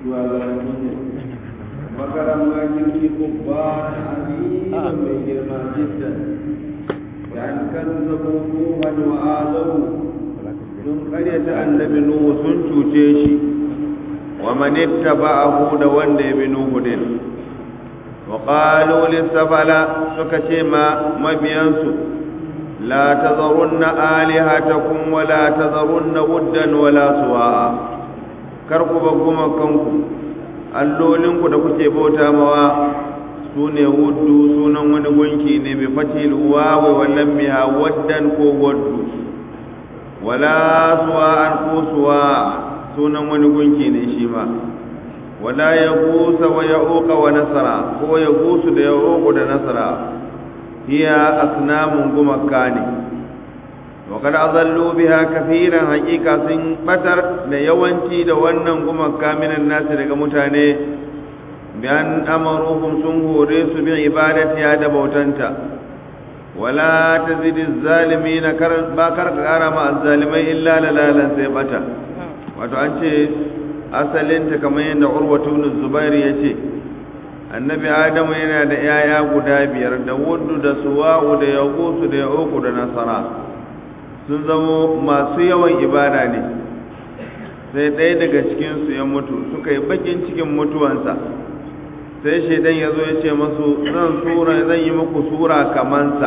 shugabanni ne makaran makirki kubban azima mai girma jiddan yan kan zabo nuhan wa adamu sun karyata annabi nuhu sun cuce shi wa man ittaba'ahu da wanda ya bi nuhu din wa qalu lisafala suka ce ma mabiyansu la tazarunna alihatakum wa la tazarunna wuddan wa la suwa'a kar ku ba kuma kanku allolinku da kuke bauta mawa su ne wuddu sunan wani gunki ne bi fatil wawi wallan biha waddan ko waddu wala suwa'an ko suwa sunan wani gunki ne shi ma wala ya gusa wa ya uka wa nasara ko ya gusu da ya uku da nasara hiya asnamun gumaka ne wa kada azallu biha kafiran haqiqa sun batar da yawanci da wannan gumaka minan nasu daga mutane bi an amaruhum sun hore su bi ibadati da bautanta wala tazidiz zalimin kar ba kar kara ma azzalimai illa lalalan sai bata wato an ce asalinta kamar yadda urwatu ibn zubair ya ce annabi adamu yana da yaya guda biyar da wuddu da suwa'u da yaqusu da yauku da nasara sun zamo masu yawan ibada ne sai ɗaya daga cikinsu ya mutu suka yi bakin cikin mutuwansa sai shaidan ya zo ya ce masu zan sura zan yi muku sura kamansa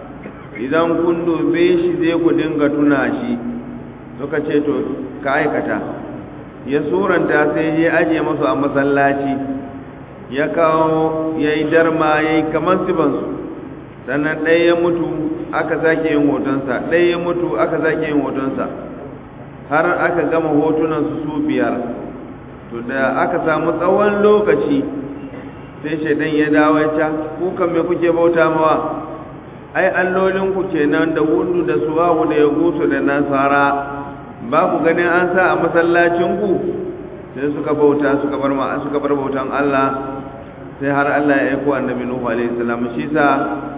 idan kun dube shi zai ku dinga tuna shi suka ce to ka aikata ya suranta sai ya ajiye masu a masallaci ya kawo ya yi darma ya yi kamar sibansu sannan ɗaya ya mutu aka sake yin hotonsa ɗaya ya mutu aka sake yin hotonsa har aka gama hotunansu su biyar to da aka samu tsawon lokaci sai shaidan ya dawo ya ca kukan me kuke bauta mawa ai allolinku kenan da wundu da suwahu da ya gusu da nasara ba ku ganin an sa a masallacinku sai suka bauta suka bar ma suka bar bautan Allah sai har Allah ya aiko annabi Nuhu alaihi salam shi sa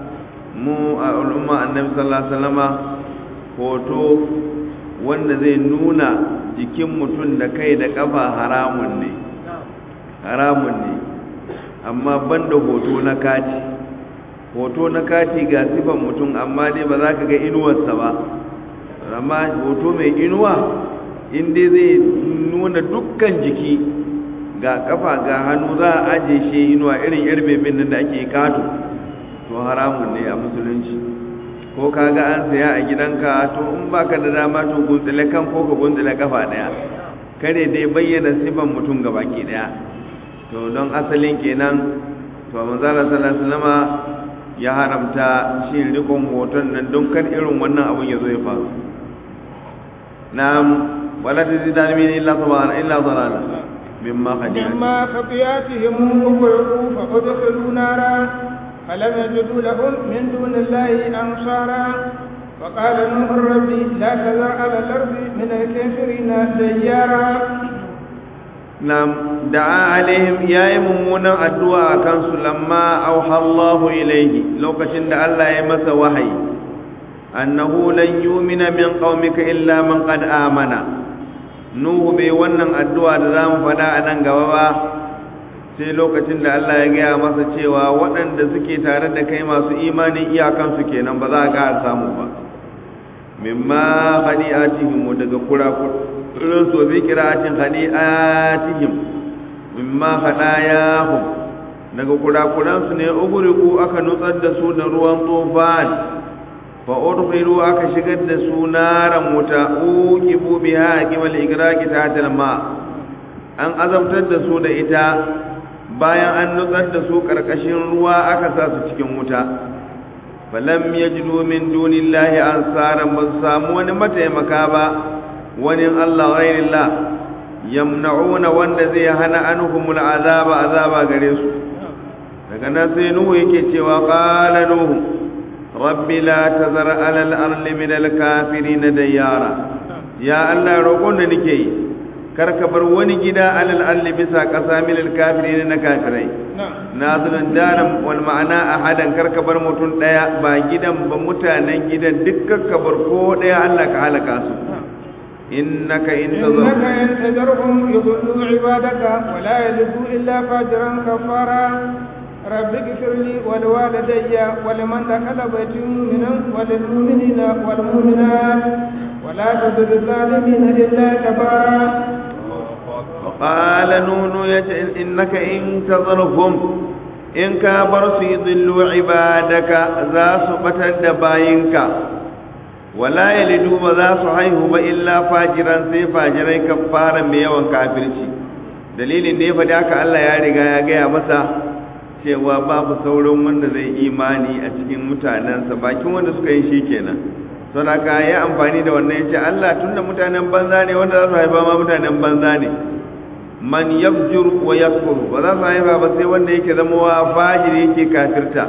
mu a ulumma annabi sallallahu alaihi wasallama hoto wanda zai nuna jikin mutum da kai da kafa haramun ne haramun ne amma banda hoto na kati hoto na kati ga sifan mutum amma dai ba za ka ga inuwarsa ba amma hoto mai inuwa inda zai nuna dukkan jiki ga kafa ga hannu za a aje shi inuwa irin yar bebin nan da ake kato to haramun ne a musulunci ko ka ga an saya a gidanka to in baka da dama to guntsile kan ko ka guntsile kafa daya kare dai bayyana sifan mutum ga baki daya to don asalin kenan to manzala sallallahu alaihi wasallama ya haramta shi rikon hoton nan don kar irin wannan abun ya zo ya faru na'am wala tazidan min illa sabana illa dalala mimma khadiyat مما خطياتهم أغرقوا فأدخلوا نارا فلم يجدوا لهم من دون الله أنصارا وقال نوح ربي لا تذر على الأرض من الكافرين ديارا نعم دعا عليهم يا ممونا الدعاء كان لما أوحى الله إليه لو كشند الله يمس وحي أنه لن يؤمن من قومك إلا من قد آمن Nuhu bai wannan addu'a da za mu faɗa a nan gaba ba sai lokacin da Allah ya gaya masa cewa waɗanda suke tare da kai masu imanin iyakansu kenan ba za a ga samu ba mimma hadi'atihim daga kurakurin su bi qira'atin hadi'atihim mimma hadayahum daga kurakuran su ne uguriku aka nutsar da su da ruwan tufan fa udkhilu aka shigar da su naran wuta uqibu biha qimal igraqi tahta ma an azabtar da su da ita bayan an nutsar da su karkashin ruwa aka sa su cikin wuta falam yajidu min dunillahi ansaran ba samu wani mataimaka ba wani Allah ghairillah yamna'una wanda zai hana anhumul azaba azaba gare su daga nan sai nuhu yake cewa qala nuhu rabbi la tazar ala al-ardi min al-kafirin dayara ya Allah roƙon da nake yi kar ka bar wani gida alal ardi bisa ƙasa min al-kafirin na kafirai nazilun daram wal ma'ana ahadan kar ka bar mutum daya ba gidan ba mutanen gidan dukkan ka bar ko daya Allah ka halaka su إنك إن إنك تذرهم إن تذرهم يضلوا عبادك ولا يلدوا إلا فاجرا كفارا رب اغفر لي ولوالدي ولمن دخل بيتي مؤمنا وللمؤمنين والمؤمنات ولا تزد الظالمين إلا تبارا وقال نون يت- إنك إن تذرهم إن كابر يضلوا عبادك ذا سبتا دباينك ولا يلدوا وذا صحيح إلا فاجرا سي فاجرا كفارا ميوان كافرشي dalilin da ya faɗi haka Allah ya riga ya gaya masa cewa babu sauran wanda zai imani a cikin mutanensa bakin wanda suka yi shi kenan don haka ya amfani da wannan ya ce Allah tunda mutanen banza ne wanda za su haifa ma mutanen banza ne man yafjur wa yakfur ba za su haifa ba sai wanda yake zama wa fajiri yake kafirta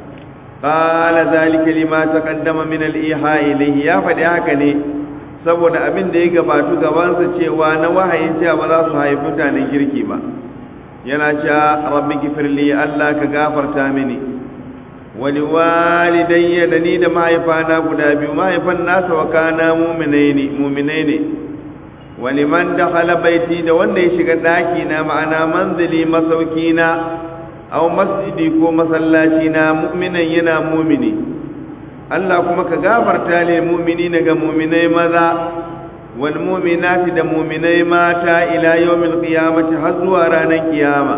qala zalika lima taqaddama min al-iha ilayhi ya faɗi haka ne saboda abin da ya gabatu gabansa cewa na wahayin cewa ba za su haifi mutanen kirki ba yana cewa rabbi gifirli Allah ka gafarta mini wani walidayya da ni da mahaifana guda biyu mahaifan nasa wa kana muminai ne muminai ne wani man da baiti da wanda ya shiga ɗaki na ma'ana manzili masauki na au masjidi ko masallaci na mu'minan yana mumini Allah kuma ka gafarta ne mumini ga muminai maza wal muminati da muminai mata ila yawmil qiyamati har zuwa ranar kiyama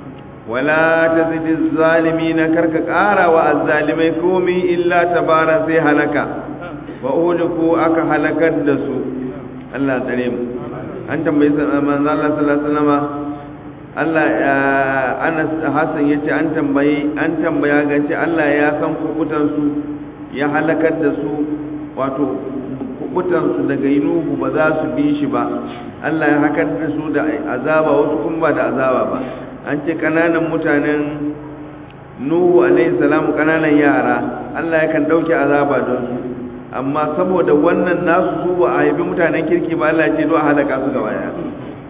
wala tazidi zalimina karka ƙara wa azzalimai komi illa tabara sai halaka wa uhliku aka halakar da su Allah tsare mu an tambayi manzo Allah sallallahu alaihi wasallam Allah Anas Hassan yace an tambayi an tambaya gace Allah ya san kubutan su ya halakar da su wato kubutan su daga inuhu ba za su bi shi ba Allah ya hakar da su da azaba wasu kuma ba da azaba ba an ce kananan mutanen Nuhu alaihi salamu kananan yara Allah yakan dauke azaba don su amma saboda wannan nasu su ba a haifi mutanen kirki ba Allah ce a halaka su gaba ya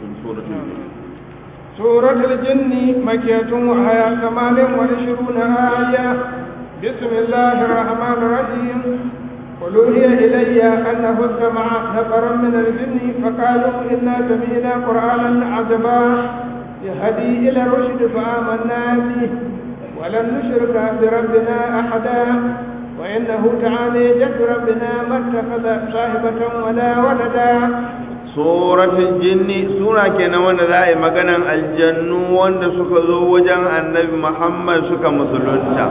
سورة الجن مكية وهي ثمان وعشرون آية بسم الله الرحمن الرحيم قل أوحي إلي أنه استمع نفر من الجن فقالوا إنا سمعنا قرآنا عجبا يهدي إلى الرشد فآمنا به ولن نشرك بربنا أحدا وإنه تعالى جد ربنا ما اتخذ صاحبة ولا ولدا suratul jinni sura kenan wanda za a yi maganan aljannu wanda suka zo wajen annabi muhammad suka musulunta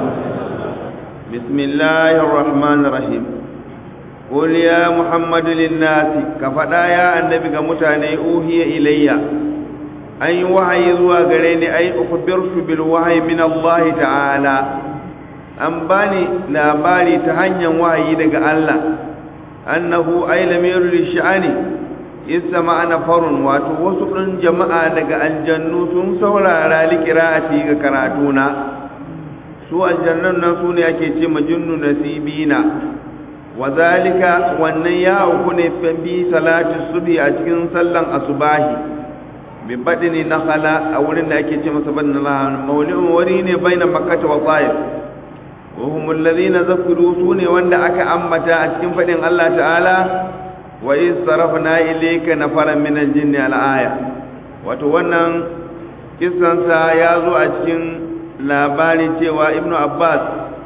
bismillahir rahmanir rahim qul ya muhammadu linnasi ka faɗa ya annabi ga mutane uhiya ilayya an yi wahayi zuwa gare ni ai ukhbirtu bil wahyi min allah ta'ala an bani labari ta hanyar wahayi daga allah annahu ay lamirul sha'ani isa ma'ana farun wato wasu ɗin jama'a daga aljannu sun saurara likira'ati ga karatuna su aljannun nan su ne ake ce majinnu nasibina wa zalika wannan ya uku ne bi salati subhi a cikin sallan asubahi bi badini nakhala a wurin da ake ce masa badin lahan mauli'un wuri ne baina makkah wa ta'if wa hum alladhina zakiru su ne wanda aka ambata a cikin fadin Allah ta'ala wa iz sarafna ilayka nafaran min al-jinni al-aya wato wannan kissansa ya zo a cikin labari cewa ibnu abbas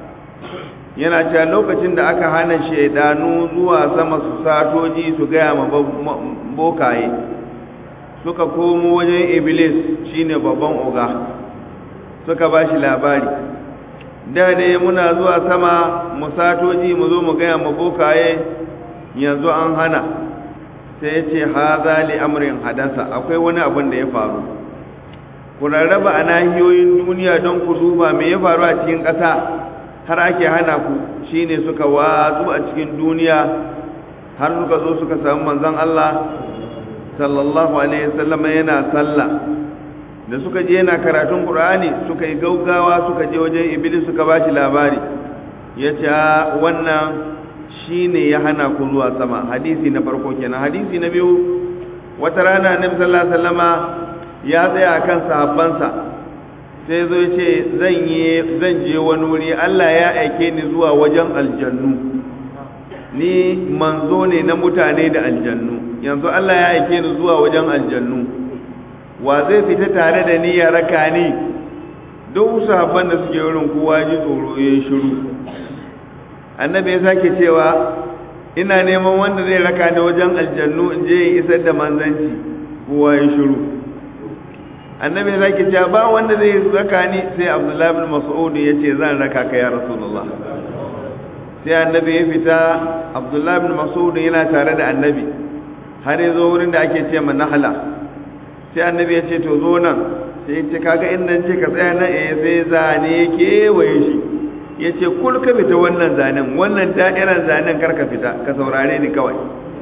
yana cewa lokacin da aka hana shaidanu zuwa sama su satoji su gaya ma bokaye suka komo wajen iblis shine babban oga suka ba shi labari da dai muna zuwa sama mu satoji mu zo mu gaya ma bokaye yanzu an hana sai ya ce haza li amrin hadasa akwai wani abin da ya faru ku rarraba a nahiyoyin duniya don ku duba me ya faru a cikin ƙasa har ake hana ku shine suka watsu a cikin duniya har suka zo suka samu manzon Allah sallallahu alaihi wasallam yana sallah da suka je yana karatun Qur'ani suka yi gaugawa suka je wajen Iblis suka bashi labari yace wannan shi ne ya hana ku zuwa sama hadisi na farko kenan hadisi na biyu wata rana annabi sallallahu alaihi wasallama ya tsaya akan sahabbansa sai zo ce zan yi zan je wani wuri Allah ya aike ni zuwa wajen aljannu ni manzo ne na mutane da aljannu yanzu Allah ya aike ni zuwa wajen aljannu wa zai fita tare da ni ya raka ni duk sahabban da suke wurin kowa ji tsoro ya shiru annabi ya sake cewa ina neman wanda zai raka ni wajen aljannu in je in isar da manzanci kowa ya shiru annabi ya sake cewa ba wanda zai raka ni sai abdullahi bin mas'ud ya ce zan raka ka ya rasulullah sai annabi ya fita abdullahi bin mas'ud yana tare da annabi har ya zo wurin da ake ce ma nahala sai annabi ya ce to zo nan sai ya ce kaga in nan ce ka tsaya nan eh sai zane kewaye shi ya ce kul ka fita wannan zanen wannan da'irar zanen kar ka fita ka saurare ni kawai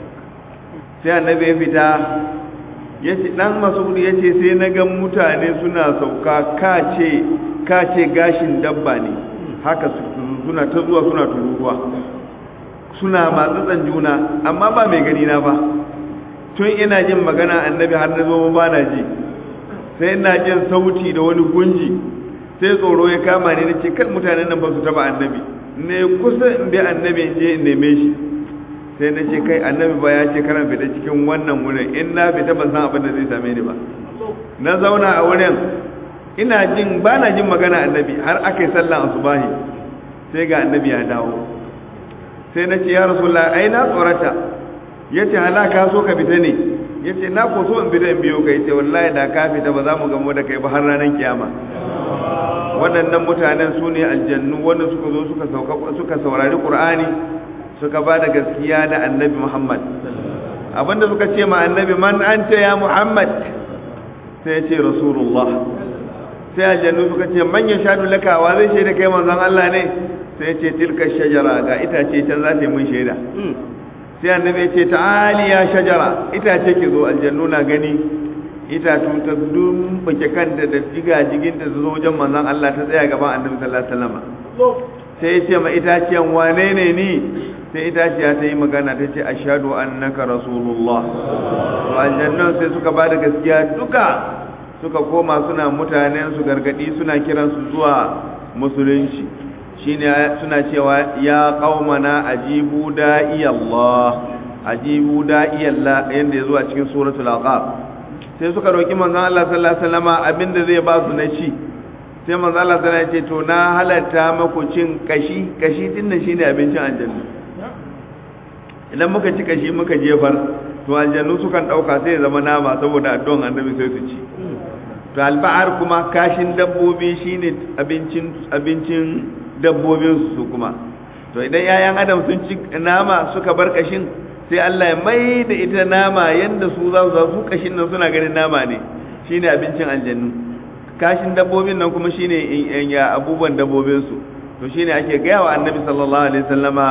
sai annabi ya fita ya ce dan mas'ud ya ce sai na ga mutane suna sauka ka ce ka ce gashin dabba ne haka suna ta zuwa suna tururuwa suna matsatsan juna amma ba mai gani na ba tun ina jin magana annabi har na zo ba na ji sai ina jin sauti da wani gunji sai tsoro ya kama ni nace kan mutanen nan ba su taba annabi ne kusa in bi annabi in je in neme shi sai na ce kai annabi ba ya ce kana fita cikin wannan wurin in na fita ban san abin da zai same ni ba na zauna a wurin ina jin ba na jin magana annabi har aka yi sallan asubahi sai ga annabi ya dawo sai na ce ya rasulullah ai na tsorata ya ce halaka so ka fita ne ya ce na ko so in fita in biyo ka ya ce wallahi da ka fita ba za mu gamu da kai ba har ranar kiyama waɗannan mutanen su ne aljannu wanda suka zo suka saurari ƙur'ani suka ba da gaskiya da annabi muhammad abinda suka ce ma annabi man anta ya muhammad sai ya ce rasulullah sai aljannu suka ce man ya shaɗu lakawa zai shaida kai manzon allah ne sai ya ce tilka shajara ga itace can za ta yi mun shaida sai annabi ya ce ta'ali ya shajara itace ki zo aljannu na gani itatu ta dumbake kanta da jiga jiginta ta zo wajen manzon Allah ta tsaya gaban annabi sallallahu alaihi wasallam sai ya ce ma itaciyan wane ne ni sai itaciya ta yi magana ta ce ashhadu annaka rasulullah to aljannun sai suka bada gaskiya duka suka koma suna mutanen su gargadi suna kiran su zuwa musulunci shine suna cewa ya qaumana ajibu da'i Allah ajibu da'i Allah yanda yazo a cikin suratul aqab sai suka roki manzon Allah sallallahu alaihi wasallama abinda zai ba su na ci sai manzon Allah sallallahu alaihi wasallam ya ce to na halatta maku cin kashi kashi din nan shine abincin aljanna idan muka ci kashi muka jefar to aljannu sukan dauka sai ya zama nama saboda addu'an annabi sai su ci to alba'ar kuma kashin dabbobi shine abincin abincin dabbobin su kuma to idan yayan adam sun ci nama suka bar kashin sai Allah ya mai da ita nama yanda su za su su kashin nan suna ganin nama ne shine abincin aljannu kashin dabbobin nan kuma shine ya abubuwan dabbobin su to shine ake gaya wa annabi sallallahu alaihi wasallama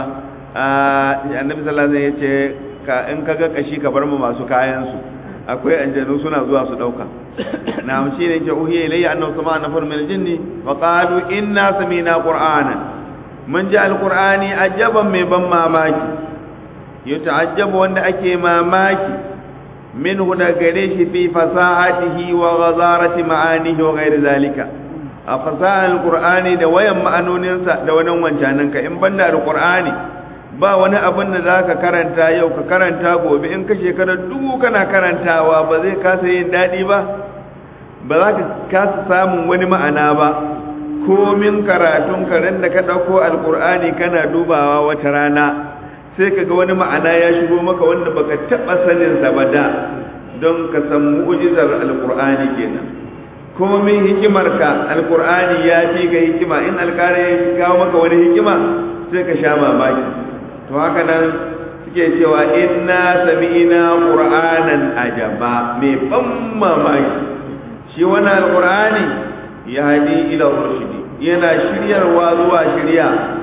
annabi sallallahu alaihi wasallam yace ka in kaga kashi ka bar mu masu kayan su akwai aljannu suna zuwa su dauka na shi ne ke uhiya ilayya annahu sama nafar min aljinni wa qalu inna samina qur'anan mun ji alqur'ani ajaban mai ban mamaki yata'ajjabu wanda ake mamaki minhu da gare shi fi fasahatihi wa ghazarati ma'anihi wa ghairi zalika a fasahar alqur'ani da wayan ma'anoninsa da wani wancanin ka in banda alqur'ani ba wani abin da zaka karanta yau ka karanta gobe in ka shekara dubu kana karantawa ba zai kasa yin dadi ba ba za ka kasa samun wani ma'ana ba komin karatun karen da ka ɗauko alkur'ani kana dubawa wata rana sai ka ga wani ma'ana ya shigo maka wanda baka taɓa saninsa ba da don ka san mu'ujizar alkur'ani kenan komin hikimarka alkur'ani ya fi ka hikima in alkara ya kawo maka wani hikima sai ka sha mamaki to haka nan suke cewa inna sami'ina qur'anan ajaba mai ban mamaki shi wannan alqur'ani ya hadi ila rushdi yana shiryarwa zuwa shirya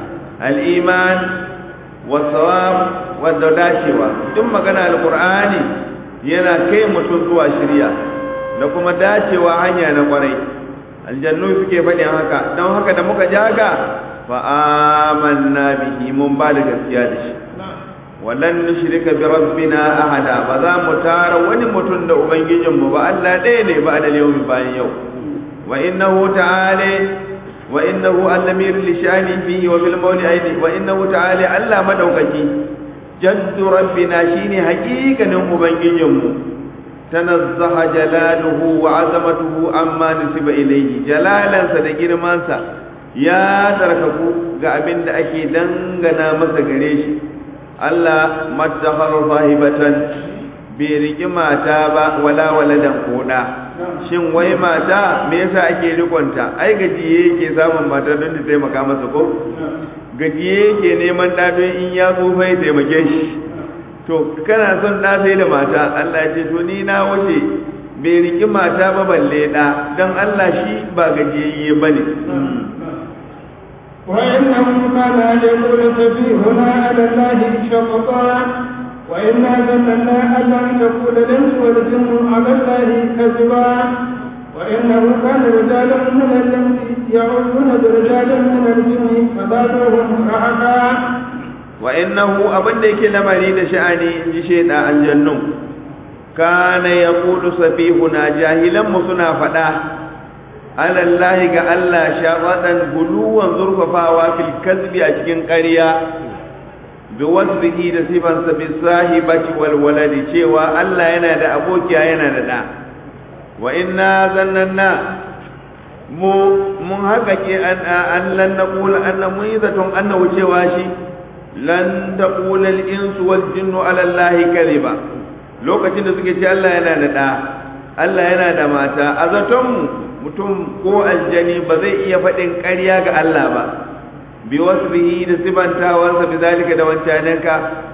al-iman was-sawab wadda dacewa duk magana alqur'ani yana kai mutum zuwa shirya da kuma dacewa hanya na kwarai aljannu suke faɗin haka don haka da muka jaga fa amanna bihi mun ba da gaskiya da shi walan nushrika bi rabbina ahada ba za mu tara wani mutum da ubangijinmu ba Allah ɗaya ne ba da yau bayan yau wa innahu ta'ala wa innahu al-lamir li shani fihi wa bil mawli aidi wa innahu ta'ala Allah madaukaki jaddu rabbina shine haƙiƙanin ubangijinmu tanazzaha jalaluhu wa azamatuhu amma nusiba ilayhi jalalansa da girmansa ya tarkaku ga abin da ake dangana masa gare shi Allah mattakhar sahibatan bai riki mata ba wala waladan koda shin wai mata me yasa ake rikonta ai gajiye yake samun mata don ta taimaka masa ko gajiye yake neman ɗa don in ya tsufa ya taimake shi to kana son ɗa sai da mata Allah ya ce to ni na wuce bai riki mata ba balle ɗa don Allah shi ba gajiyayye ba ne وإنه كان يقول سفيهنا على الله شططا وإنا ظننا أن لن تقول الإنس والجن على الله كذبا وإنه كان رجال من الإنس يعوذون برجال من الجن فزادوهم رهقا وإنه أبن ديك لمري دشأني جشيد الجنة كان يقول سفيهنا جاهلا مصنع فدا على الله ga Allah shafaɗan guluwan zurfafawa fil kazbi a cikin ƙarya bi wasbihi da sifansa bi sahibati wal waladi cewa Allah yana da abokiya yana da da wa inna zannanna mu mun haka ke an an lan naqul anna mun yi zaton annahu cewa shi lan taqula al insu wal jinnu ala Allah kadhiba lokacin da suke ce Allah yana da da Allah yana da mata a zaton mu mutum ko aljani ba zai iya faɗin ƙarya ga Allah ba bi wasbihi da sibantawarsa bi zalika da wancananka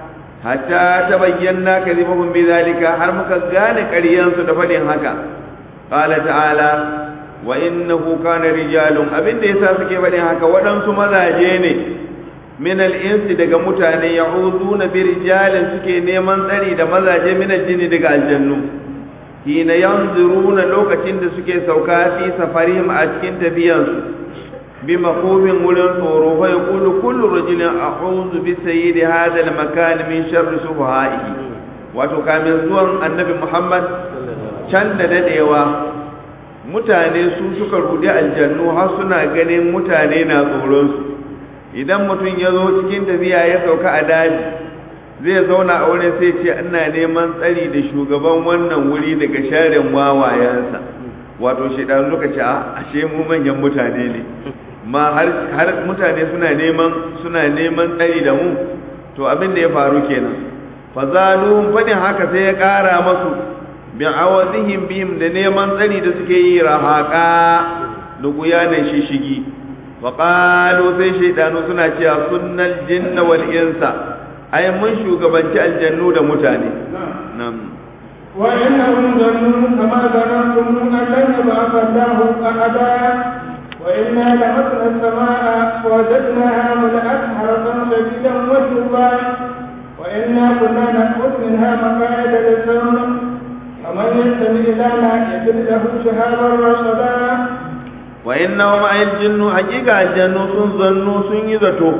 hatta ta bayyana kadhibahum bi zalika har muka gane ƙaryansu da faɗin haka qala ta'ala wa innahu kana rijalun abinda yasa suke faɗin haka waɗansu mazaje ne min al-insi daga mutane ya'uduna bi rijalin suke neman tsari da mazaje min al-jinni daga aljannu hina yanzuruna lokacin da suke sauka fi safarihim a cikin tafiyansu bi maqubin wurin tsoro fa yaqulu kullu rajulin a'udhu bi sayyidi hadha al-makan min sharri subhaihi wato kamin zuwan annabi Muhammad can da dadewa mutane su suka rudi aljannu har suna ganin mutane na tsoron su idan mutum ya zo cikin tafiya ya sauka a daji zai zauna a wurin sai ce ina neman tsari da shugaban wannan wuri daga sharin wawayensa wato shaidan suka ce ashe mu manyan mutane ne ma har mutane suna neman suna neman tsari da mu to abin da ya faru kenan fazaluhum fadin haka sai ya kara masu bi awadihim bihim da neman tsari da suke yi rahaka da guyanan shishigi wa qalu sai shaidanu suna cewa sunnal jinna wal insa ai mun shugabanci aljannu da mutane nan وإنهم ظنوا كما ظننتم أن لن يبعث الله أحدا وإنا لمسنا السماء فوجدناها ملأت حرسا شديدا وشوبا وإنا كنا نأخذ منها مقاعد للسمع فمن يستمع لنا يجد له شهابا رصدا وإنهم أي الجن حقيقة الجن سنظنوا سنيذتو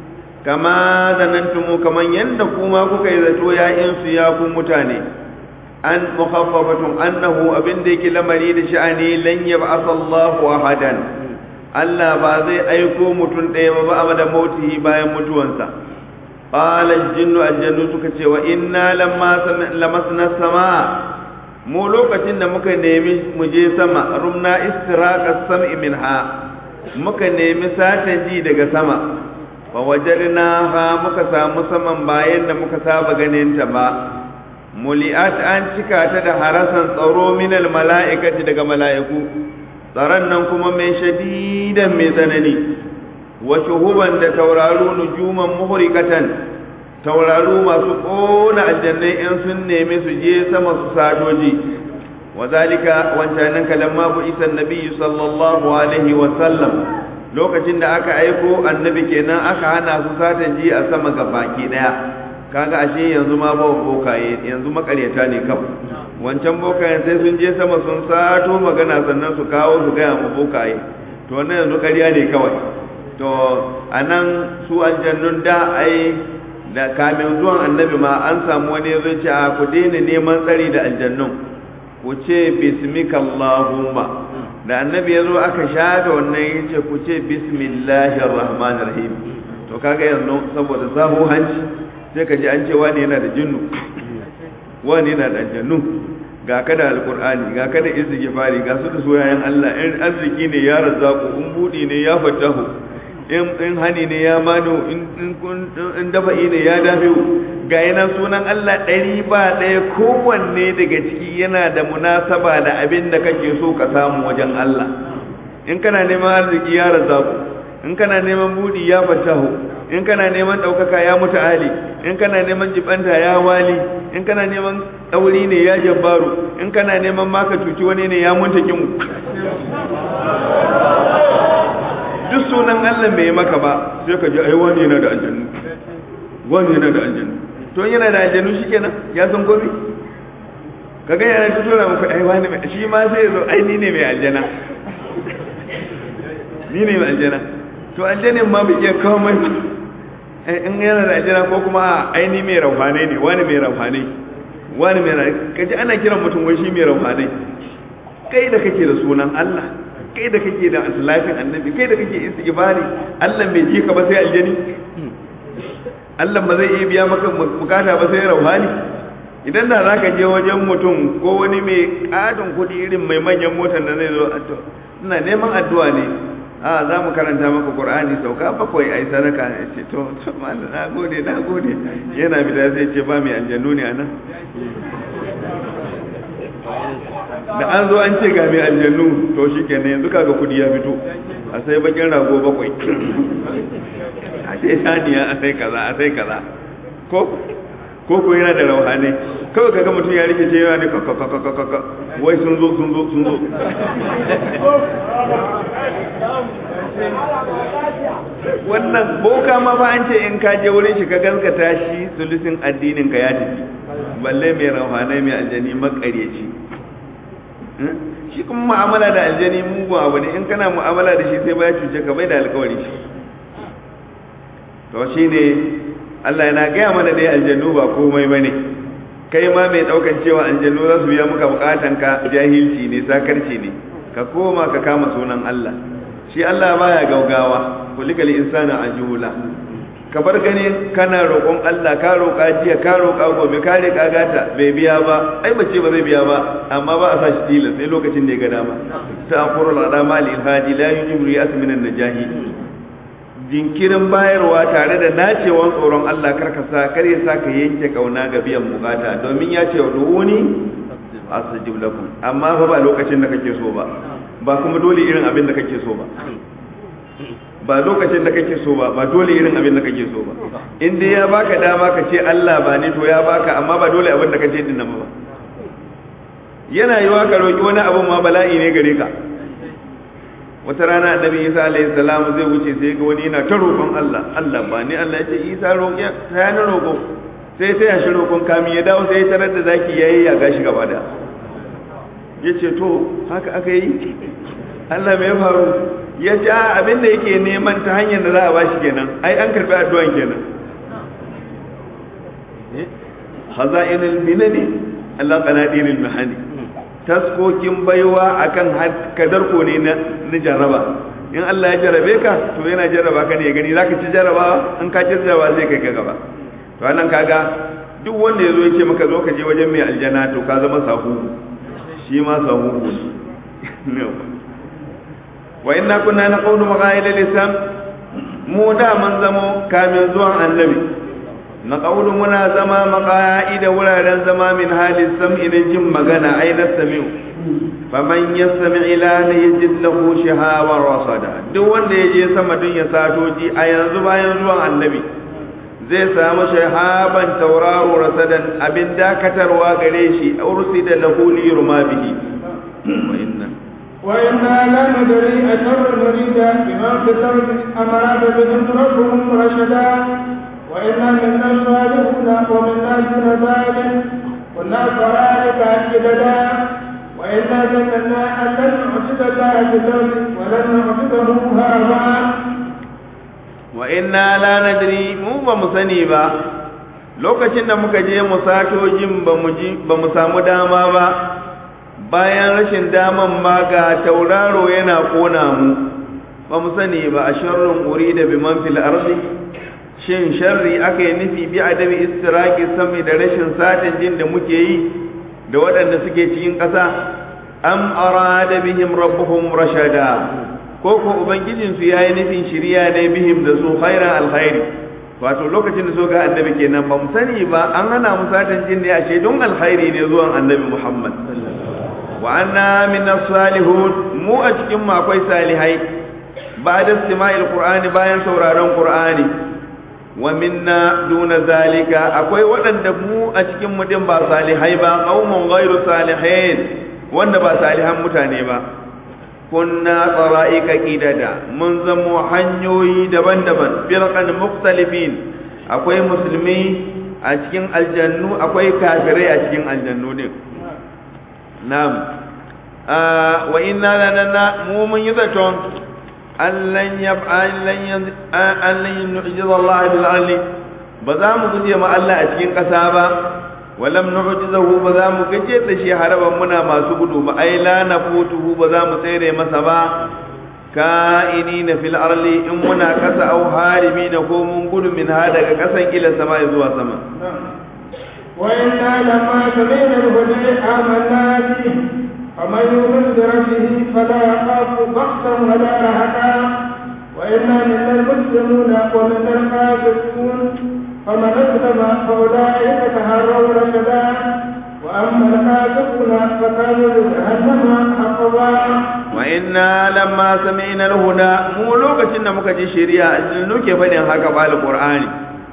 kama zanantumu kaman yanda kuma kuka yi zato ya insu ya ku mutane an mukhaffafatun annahu abin da yake lamari da sha'ani lan yab'atha Allahu ahadan Allah ba zai aiko mutum ɗaya ba ba da mautihi bayan mutuwansa qala al-jinnu al-jannu suka ce wa inna lamma lamasna sama mu lokacin da muka nemi mu je sama rumna istiraqa sam'i minha muka nemi satan ji daga sama fa wajadnaha muka samu saman bayan da muka saba ganin ta ba muli'at an cika ta da harasan tsaro minal mala'ikati daga mala'iku tsaron nan kuma mai shadidan mai tsanani wa shuhuban da tauraru nujuman muhrikatan tauraru masu kona aljannai in sun nemi su je sama su sadoji wa zalika wancanin kalamma bu isa nabi sallallahu alaihi wa sallam lokacin da aka aiko annabi kenan aka hana su satan ji a sama ga baki daya kaga ashe yanzu ma ba bokaye yanzu makaryata ne kaf wancan bokayen sai sun je sama sun sato magana sannan su kawo su gaya mu bokaye to wannan yanzu ƙarya ne kawai to anan su aljannun da ai da kamin zuwan annabi ma an samu wani ya ce a ku daina neman tsari da aljannun ku ce bismikallahumma da annabi ya zo aka shafe wannan ya ce ku ce bismillahir rahmanir rahim to kaga yanzu saboda sahu hanci sai ka ji an ce wani yana da jinnu wani yana da aljannu ga ka da alkur'ani ga ka da istighfari ga su da soyayen Allah in arziki ne ya razzaku in budi ne ya fatahu in in hani ne ya mano in in kun in dafa'i ne ya dafi ga yana sunan Allah ɗari ba ɗaya kowanne daga ciki yana da munasaba da abin da kake so ka samu wajen Allah in kana neman arziki ya razzaku in kana neman budi ya fatahu in kana neman ɗaukaka ya mutu ali in kana neman jibanta ya wali in kana neman ɗauri ne ya jabbaru in kana neman maka cuci wani ne ya munta kimu duk sunan allah bai maka ba sai ka ji ai wani yana da aljannu wani yana da aljannu to yana da aljannu shikenan ya san gobe kaga yana ta tura muku ai wani shi ma sai ya zo ai ni ne mai aljana ni ne mai aljana to aljanin ma bai iya kawo mai in yana da aljana ko kuma a aini mai rauhanai ne wani mai rauhanai wani mai rauhanai kaji ana kiran mutum wai shi mai rauhanai kai da kake da sunan Allah kai da kake da salatin annabi kai da kake istighfari Allah bai ji ka ba sai aljani Allah ba zai iya biya maka bukata ba sai rauhani idan da zaka je wajen mutum ko wani mai kadin kudi irin mai manyan motar da zai zo ina neman addu'a ne a za mu karanta maka qur'ani sauka bakwai ai sadaka ya ce to to mallan na gode na gode yana bida sai ce ba mai aljannu ne anan da an zo an ce ga mai aljannu to shikenan yanzu kaga kudi ya fito a sai bakin rago bakwai a ce saniya a sai kaza a sai kaza ko ko ko yana da rauhane kawai kaga mutum ya rike ce yana ne kakakakakaka wai sun zo sun zo sun zo wannan boka ma ba an ce in ka je wurin shi ka gaskata shi sulusin addinin ka ya tafi balle mai rauhane mai aljani makareci shi kuma mu'amala da aljani mugun abu ne in kana mu'amala da shi sai ba ya cuce ka bai da alkawari shi to shine Allah yana gaya mana dai aljannu ba komai bane kai ma mai daukan cewa aljannu za su biya maka bukatan ka jahilci ne sakarci ne ka koma ka kama sunan Allah shi Allah baya gaugawa kulikal insana ajula ka bar gani kana roƙon Allah ka roƙa jiya ka roƙa gobe ka riƙa gata bai biya ba ai bace ba zai biya ba amma ba a sa shi tilas sai lokacin da ya ga dama ta'khurul adama lil hadi la yujibu yas min an-najahi jinkirin bayarwa tare da nacewan tsoron Allah karkasa kar ya sa ka yanke kauna ga biyan bukata domin ya ce du'uni astajib lakum amma fa ba lokacin da kake so ba ba kuma dole irin abin da kake so ba ba lokacin da kake so ba ba dole irin abin da kake so ba in dai ya baka dama ka ce Allah ba ni to ya baka amma ba dole abin da kace din nan ba yana yiwa ka roki wani abin ma bala'i ne gare ka wata rana annabi isa alayhi salam zai wuce sai ga wani yana ta roƙon Allah Allah ba ni Allah ya ce isa roƙi ta yana roƙo sai sai ya shi roƙon kami ya dawo sai ya tarar da zaki yayi ya gashi gaba da ya ce to haka aka yi Allah mai faru ya ce a abin da yake neman ta hanyar da za a bashi kenan ai an karbi addu'an kenan haza'inul minani Allah qanadirul mahani taskokin baiwa akan kadar ko ne na jaraba in Allah ya jarabe ka to yana jaraba ka ne ya gani zaka ci jaraba in ka ci jaraba zai kai ka gaba to anan kaga duk wanda yazo ya ce maka zo ka je wajen mai aljana to ka zama sahu shi ma sahu ne wa inna kunna naqulu maqaila lisan mu da man zamo kamin zuwan annabi na ƙaunin muna zama maƙa'ida wuraren zama min halin sam'i na jin magana ai na sami'u faman ya sami ila na ya ji lahu shahawar rasada duk wanda ya je sama don ya sato ji a yanzu bayan zuwan annabi zai samu shahaban tauraro rasadan abin dakatarwa gare shi ursi da lahu li yurma bihi wa inna وإنا لا ندري أشر نريد بما في الأرض أم أراد بهم ربهم رشدا وإنا منا الصالحون ومنا دون ذلك كنا طرائق جددا وإنا ظننا أن لن نعجز الله في الأرض ولن نعجزه هربا وإنا لا ندري مو بمسني با lokacin da muka je mu sato jin ba mu samu dama ba bayan rashin daman ma ga tauraro yana kona mu ba mu sani ba a sharrin uri da biman fil ardi shin sharri aka yi nufi bi adabi istiraki sami da rashin satin jin da muke yi da waɗanda suke cikin ƙasa am arada bihim rabbuhum rashada ko ko ubangijin su yayi nufin shiriya ne bihim da su khairan alkhairi wato lokacin da so ga annabi kenan ba mu sani ba an hana mu satin jin ne ashe don alkhairi ne zuwan annabi Muhammad wa anna min salihun mu a cikin mu akwai salihai ba'da istima'il qur'ani bayan sauraron qur'ani wa minna duna zalika akwai waɗanda mu a cikin mu din ba salihai ba qaumun ghairu salihin wanda ba salihan mutane ba kunna tsara'ika qidada mun zamo hanyoyi daban-daban firqan mukhtalifin akwai musulmi a cikin aljannu akwai kafirai a cikin aljannu din na'am wa inna lanana mu mun yi zaton allan yab'allan allan nu'jiza Allah bil ardi ba za mu guje ma Allah a cikin ƙasa ba walam nu'jizahu ba za mu gaje da shi haraban muna masu gudu ba ai la nafutuhu ba za mu tsere masa ba ka'inina fil arli in muna kasa au harimina ko mun gudu min ha daga kasan ila sama zuwa sama وإنا لما سمعنا الهدى آمنا به فمن يؤمن بربه فلا يخاف بخسا ولا رهقا وإنا منا المسلمون ومنا القاسطون فمن أسلم فأولئك تهروا رشدا وأما القاسطون فكانوا لجهنم حقبا وإنا لما سمعنا الهدى مو لوكacin da muka ji shari'a aljannu ke fadin haka ba alqur'ani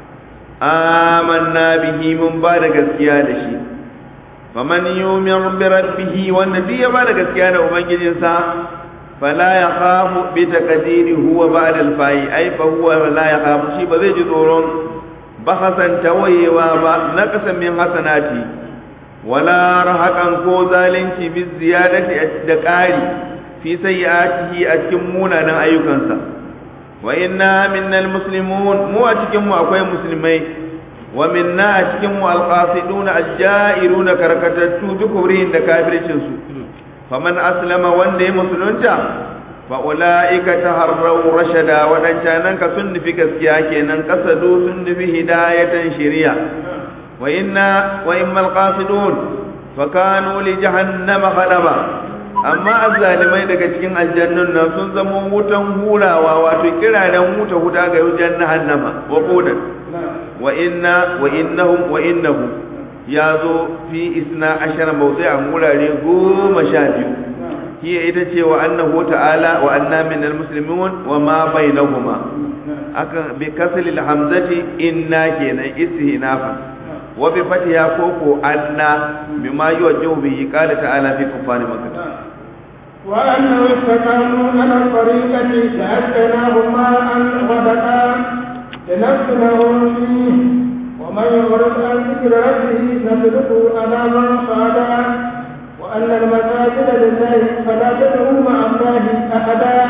amanna bihi mun ba da gaskiya da shi faman yu'min bi rabbihi wanda duk ya ba da gaskiya da ubangijinsa fala yakhafu bi taqdiri huwa ba'da al-fa'i ai fa huwa la yakhafu shi ba zai ji tsoron bahasan tawayewa ba naqasan min hasanati wala rahakan ko zalunci bi ziyadati da ƙari fi sayyi'atihi a cikin munanan ayyukansa wa inna minnal muslimun mu a cikin mu akwai musulmai wa minna a cikin mu alqasiduna ajjairuna karkatattu bi kubrihin da kafircin su faman aslama wanda ya musulunta fa ulaika taharraw rashada wadancan ka sun nufi gaskiya kenan kasadu sun nufi hidayatan shari'a wa inna wa immal qasidun fa kanu li jahannama khadaba amma azzalimai daga cikin aljannun nan sun zama wutan hurawa wato kiraren wuta huta ga wajen jahannama wa qudan wa inna wa innahum wa innahu ya zo fi isna ashara mawdi'an wurare goma sha biyu hiya ita ce wa annahu ta'ala wa anna min almuslimin wa ma bainahuma aka bi kasli alhamzati inna kenan istihnafa wa bi fatiha koko anna bima yuwajjihu bihi qala ta'ala fi kufari makkah وأنه استقاموا على الطريقة لأسقيناهم ماء غدقا لنفتنهم فيه ومن يغرق عن ذكر ربه نسلكه عذابا صعدا وأن المساجد لله فلا تدعوا مع الله أحدا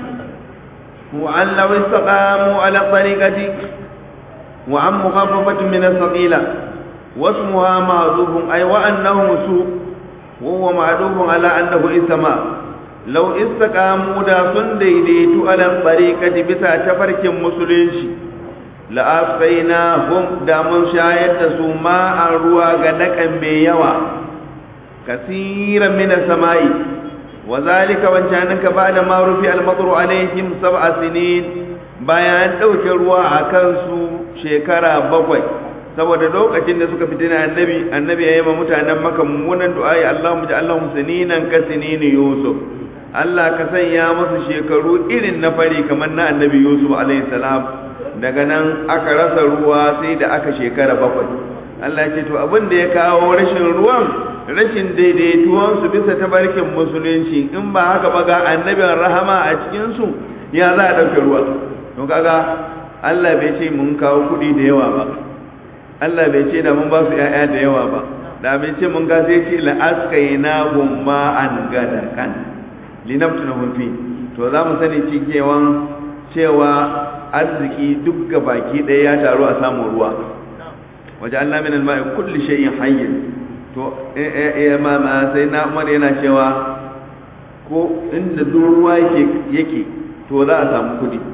وأن لو استقاموا على الطريقة وعن مخففة من الثقيلة واسمها معذوف أي وأنه سوء وهو معذوف على أنه إسماء لو استقاموا دا سن ديديتو على الطريقة بسا تفرك مسلنشي لأسقيناهم دا من شايد سوما الروا غدقا بيوا كثيرا من السماء وذلك وانشانك بعد ما رفع المطر عليهم سبع سنين bayan ɗauke ruwa a kansu shekara bakwai saboda lokacin da suka fitina annabi annabi ya yi ma mutanen maka mummunan du'a'i Allahumma ja'alhum sininan ka sinini Yusuf Allah ka sanya musu shekaru irin na fari kamar na annabi Yusuf alaihi salam daga nan aka rasa ruwa sai da aka shekara bakwai Allah ce to abin da ya kawo rashin ruwan rashin daidaituwan su bisa tabarkin musulunci in ba haka ba ga annabin rahama a cikin su ya za a ɗauke ruwa to kaga Allah bai ce mun kawo kuɗi da yawa ba Allah bai ce da mun ba su ‘ya'ya da yawa ba, da bai ce mun ga sai ce la'askaina gumma an gada kan, linaftu na hunfi, to za mu sani cikewan cewa arziki duk ga baki ɗaya ya taru a samun ruwa. Waje Allah min alma'i kulli shay'in hayyin. To, ma sai na Umar yana cewa ko inda duk ruwa yake to za a samu kuɗi.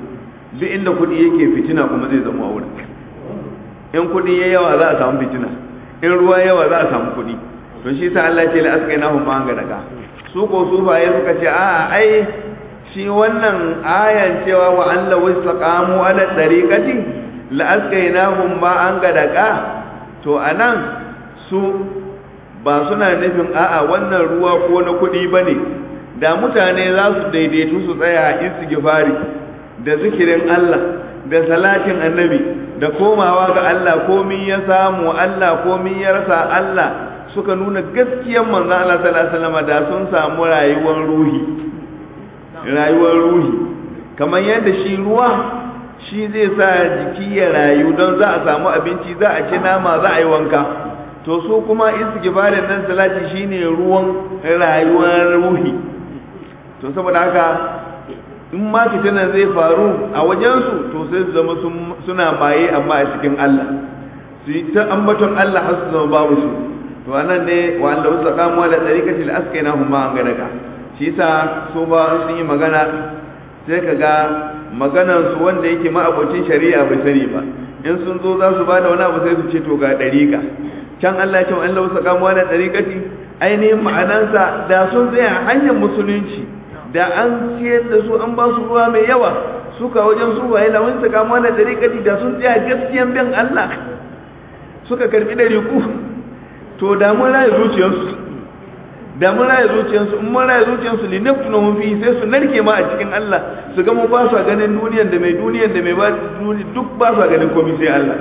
duk inda kuɗi yake fitina kuma zai zama a wurin in kuɗi ya yawa za a samu fitina in ruwa yawa za a samu kuɗi to shi sa Allah ce la askainahum ma ga daga su ko sufaye suka ce a ai shi wannan ayan cewa wa an law istaqamu ala tariqati la askainahum ma an ga daga to anan su ba suna nufin a'a wannan ruwa ko na kuɗi bane da mutane za su daidaitu su tsaya a istighfari da zikirin Allah da salatin annabi da komawa ga Allah komi ya samu Allah komi ya rasa Allah suka nuna gaskiyar manzon Allah sallallahu alaihi wasallam da sun samu rayuwar ruhi rayuwar ruhi kamar yadda shi ruwa shi zai sa jiki ya rayu don za a samu abinci za a ci nama za a yi wanka to su kuma istighfarin nan salati shine ruwan rayuwar ruhi to saboda haka in ma fitinan zai faru a wajensu to sai su zama suna maye amma a cikin Allah su yi ta ambaton Allah har su zama babu su to anan ne wa Allah wasu kamuwa da tsarikati da aska yana huma an gadaga shi yasa su ba sun yi magana sai ka ga maganan su wanda yake ma'abocin shari'a bai sani ba in sun zo za su bada wani abu sai su ce to ga dariƙa can Allah ya ce wa Allah wasu kamuwa da tsarikati ainihin ma'anansa da sun tsaya hanyar musulunci da an ciyar da su an ba su ruwa mai yawa suka wajen su waye da wani saka mana da rikati da sun tsaya gaskiyan bin Allah suka karbi da riku to da mun raye zuciyarsu da mun raye zuciyarsu in mun raye zuciyarsu li naftuna hum fi sai su narke ma a cikin Allah su ga mu ba su ganin duniyar da mai duniyar da mai ba duk ba su ganin komai sai Allah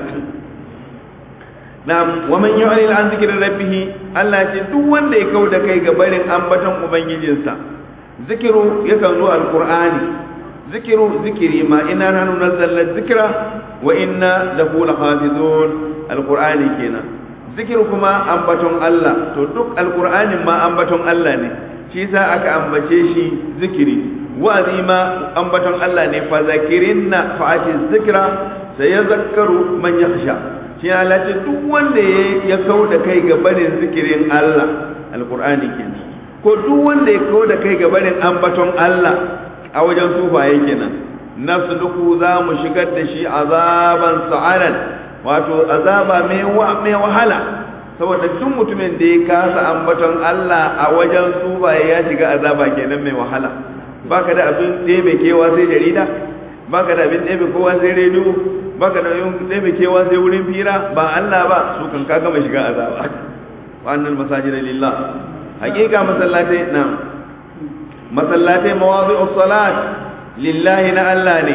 Na'am wa man yu'ril an zikri rabbih Allah ce duk wanda ya kauda kai ga barin ambaton ubangijinsa zikiru yakan zo alqur'ani zikiru zikiri ma ina nanu nazzalna zikra wa inna lahu lahafizun alqur'ani kenan zikiru kuma ambaton Allah to duk alqur'anin ma ambaton Allah ne shi yasa aka ambace shi zikiri wa'azi ma ambaton Allah ne fa zakirinna fa ati zikra sayazakkaru man yakhsha shi Allah ce duk wanda ya kauda kai ga barin zikirin Allah alqur'ani kenan ko duk wanda ya kawo da kai ga barin ambaton Allah a wajen sufaye kenan nafsu duku za mu shigar da shi azaban sa'alan wato azaba mai wahala saboda duk mutumin da ya kasa ambaton Allah a wajen sufaye ya shiga azaba kenan mai wahala baka da abin ɗebe kewa sai jarida baka da abin ɗebe kowa sai rediyo baka da abin ɗebe kewa sai wurin fira ba Allah ba su kan ka gama shiga azaba wa'annan masajid lillah hakika masallatai na masallatai mawazi'u salat lillahi na Allah ne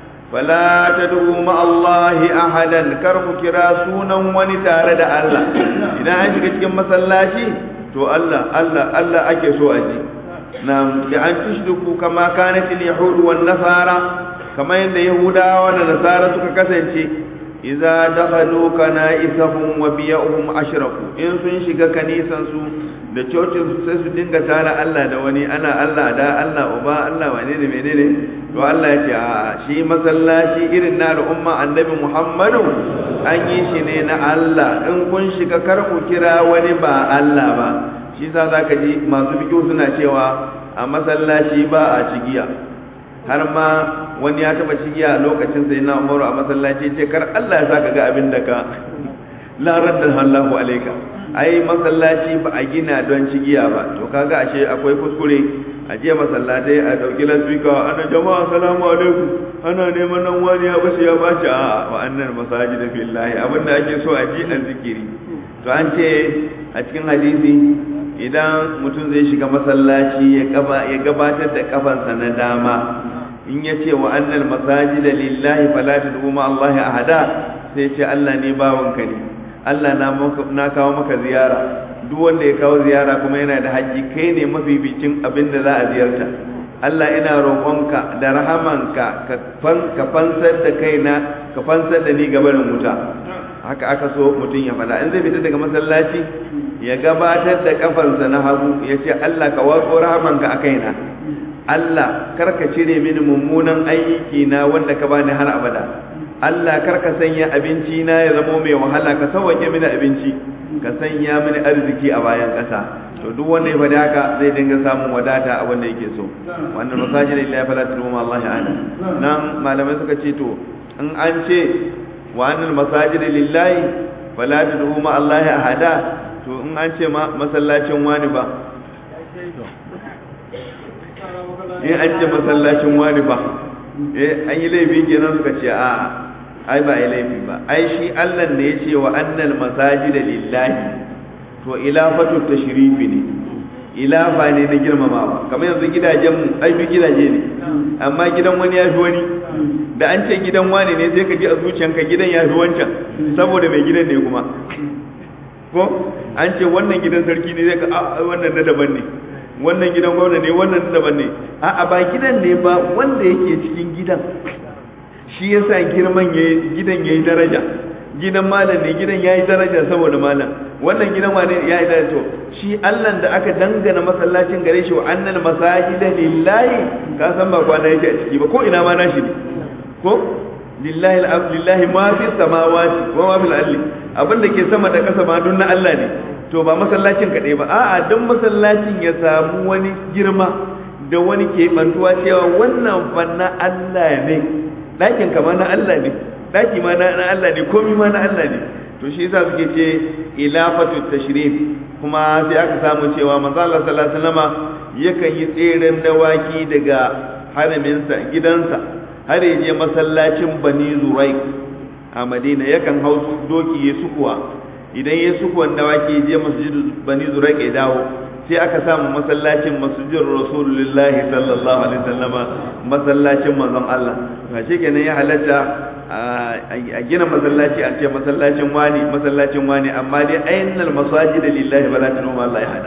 fala tad'u ma Allah ahadan kar ku kira sunan wani tare da Allah idan an shiga cikin masallaci to Allah Allah Allah ake so a ji na da an tushriku kama kanat al-yahud wan nasara kama yadda yahudawa da nasara suka kasance idza dakhalu kana'isahum wa biya'uhum ashraku in sun shiga kanisan su da cocin su sai su dinga tara Allah da wani ana Allah da Allah uba Allah wane ne menene to Allah ya ce a shi masallaci irin na umma annabi Muhammadu an yi shi ne na Allah in kun shiga kar ku kira wani ba Allah ba shi sa zaka ji masu fikihu suna cewa a masallaci ba a cigiya har ma wani ya taba cigiya lokacin sai na umaru a masallaci ce kar Allah ya saka ga abin da ka la radda Allahu alayka ai masallaci ba a gina don cigiya ba to kaga ashe akwai kuskure a jiya masallatai a dauki lasbika ana jama'a salamu alaikum ana neman nan wani ya bashi ya bashi a wa annan masajid billahi abinda ake so a ji an zikiri to an ce a cikin hadisi idan mutum zai shiga masallaci ya gabatar da kafansa na dama in ya ce wa annal masajida lillahi fala tad'u ma Allah ahada sai ce Allah ne bawanka ne Allah na kawo maka ziyara duk wanda ya kawo ziyara kuma yana da haƙƙi kai ne mafificin abin da za a ziyarta Allah ina roƙonka da rahamanka ka fansar da kaina ka fansar da ni gabanin wuta haka aka so mutum ya faɗa in zai fita daga masallaci ya gabatar da kafansa na hagu ya ce Allah ka watso rahamanka a kaina Allah kar ka cire mini mummunan aiki na wanda ka bani har abada Allah kar ka sanya abinci na ya zamo mai wahala ka sauke mini abinci ka sanya mini arziki a bayan ƙasa to duk wanda ya faɗi haka zai dinga samun wadata a wanda yake so wannan masajid lillahi fala tad'u ma Allah ana nan malamai suka ce to in an ce wa annal masajid lillahi fala tad'u ma Allah ahada to in an ce ma masallacin wani ba in an ce masallacin wani ba eh an yi laifi kenan suka ce a ai ba yi laifi ba ai shi Allah ne ya ce wa annal masajida lillahi to ilafatu tashrifi ne ilafa ne na girmamawa kamar yanzu gidajen mu ai duk gidaje ne amma gidan wani ya fi wani da an ce gidan wani ne sai ka ji a zuciyanka gidan ya fi wancan saboda mai gidan ne kuma ko an ce wannan gidan sarki ne zai ka a wannan na daban ne wannan gidan gwamna ne wannan na daban ne a'a ba gidan ne ba wanda yake cikin gidan shi yasa girman yayi gidan yayi daraja gidan malam ne gidan yayi daraja saboda malam wannan gidan wane yayi daraja to shi Allah da aka dangana masallacin gare shi wa annal masajida lillahi ka san ba kwana yake a ciki ba ko ina ma nashi ne ko lillahi al lillahi ma fi samawati wa ma fil ardi abinda ke sama da kasa ma dun na Allah ne to ba masallacin kaɗai ba a'a don masallacin ya samu wani girma da wani ke bantuwa cewa wannan fa na Allah ne ɗakin kama na Allah ne ɗaki ma na Allah ne komi ma na Allah ne to shi yasa suke ce ilafatu tashrif kuma sai aka samu cewa manzo Allah sallallahu alaihi wasallama yakan yi tseren dawaki daga haraminsa gidansa har ya je masallacin Bani Zuraik a Madina yakan hau doki ya sukuwa idan ya sukuwan dawaki je masjidu Bani Zuraik ya dawo sai aka samu masallacin masjidin rasulullahi sallallahu alaihi wasallama masallacin manzon Allah to shi kenan ya halatta a gina masallaci a ce masallacin wani masallacin wani amma dai ainihin masajid lillahi bala tunu ma Allah ya hada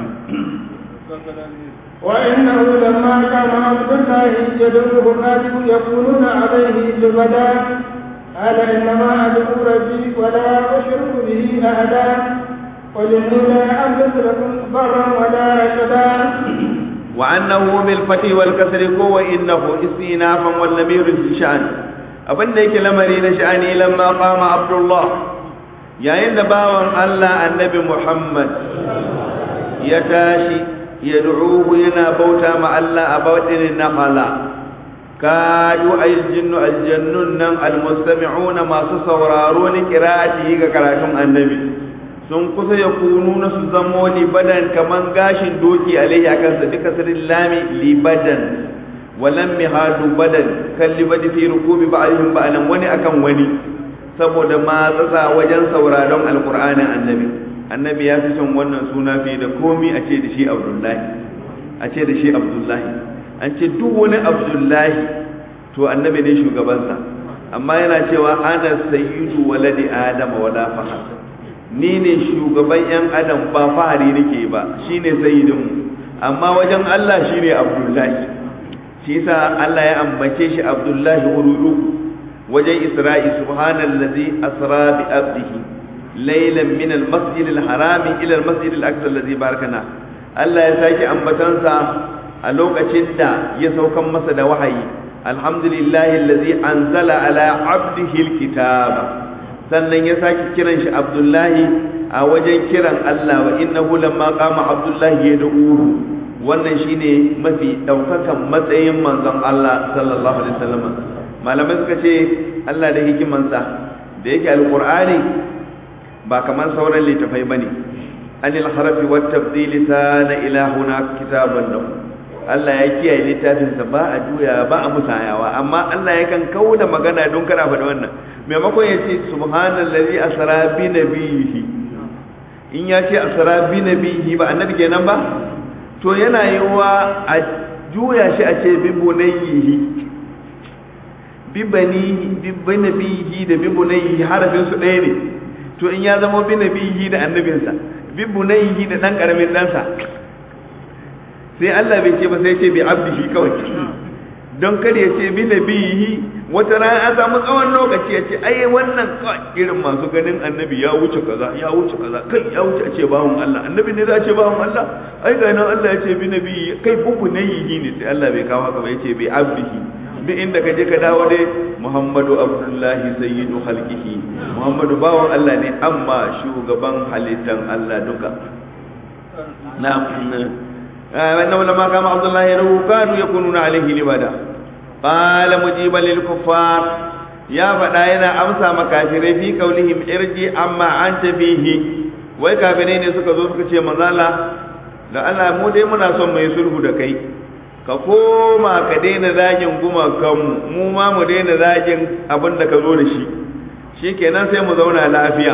وإنه لما كان عبد الله يدعوه الناس يقولون عليه لبدا قال إنما أدعو ربي ولا أشرك به أحدا قل إني لا أملك لكم ضرا ولا رشدا وأنه بالفتح والكسر هو إنه استئنافا والنمير في شأن abin da yake lamari na sha'ani lamma qama abdullah yayin da bawan Allah annabi Muhammad ya tashi ya du'uhu yana bauta ma Allah a bawadin nakhala kadu aljinnu aljannun nan almustami'una masu sauraro ni qira'ati ga karatun annabi sun kusa ya kunu na su zamo libadan kaman gashin doki alaihi akan sa duka sirrin lami libadan walam mihadu badan kan libadi fi rukubi ba'dihim ba'lan wani akan wani saboda ma tsatsa wajen sauraron alqur'anin annabi annabi ya fi son wannan suna fi da komi a ce da shi abdullahi a ce da shi abdullahi an ce duk wani abdullahi to annabi ne shugabansa amma yana cewa ana sayyidu waladi adama wala fahar ni ne shugaban yan adam ba fahari nake ba shine sayyidinmu amma wajen Allah shine abdullahi shi yasa Allah ya ambace shi abdullahi wurudu wajen isra'i subhanallazi asra bi abdihi laylan min almasjid alharam ila almasjid alaqsa allazi barakana Allah ya saki ambatansa a lokacin da ya saukan masa da wahayi alhamdulillahi allazi anzala ala abdihi alkitaba sannan ya sake kiran shi abdullahi a wajen kiran Allah wa innahu lamma qama abdullahi yad'uhu wannan shine mafi daukakan matsayin manzon Allah sallallahu alaihi wasallam malamai suka ce Allah da hikimansa da yake alqur'ani ba kamar sauran littafai bane anil harafi wat tabdili sana ilahuna kitaban lahu Allah ya kiyaye littafinsa ba a juya ba a musayawa amma Allah yakan kauda magana don kana faɗi wannan maimakon ya ce subhanallazi asra bi nabihi in ya ce asra bi nabihi ba annabi kenan ba to yana yiwa a juya shi a ce bi bunayhi bi banihi bi nabihi da bi bunayhi harafin su ɗaya ne to in ya zama bi nabihi da annabinsa bi bunayhi da dan karamin ɗansa sai Allah bai ce ba sai ce bi abdihi kawai don kar ya ce bi nabihi wata rana an samu tsawon lokaci ya ce ai wannan irin masu ganin annabi ya wuce kaza ya wuce kaza kai ya wuce a ce bawon Allah annabi ne za a ce bawon Allah ai ga nan Allah ya ce bi nabihi kai bubu nayihi ne sai Allah bai kawo haka ba ya ce bi abdihi duk inda ka je ka dawo dai muhammadu abdullahi sayyidu halkihi muhammadu bawan allah ne amma shugaban halittan allah duka na'am wannan lama kama abdullahi lahu kanu yakununa alaihi libada qala mujiban lil kuffar ya faɗa yana amsa makafirai fi kaulihim irji amma anta fihi wai kafirai ne suka zo suka ce manzala da Allah mu dai muna son mai sulhu da kai ka koma ka daina zagin gumakanmu mu ma mu daina zagin abin da ka zo da shi shikenan sai mu zauna lafiya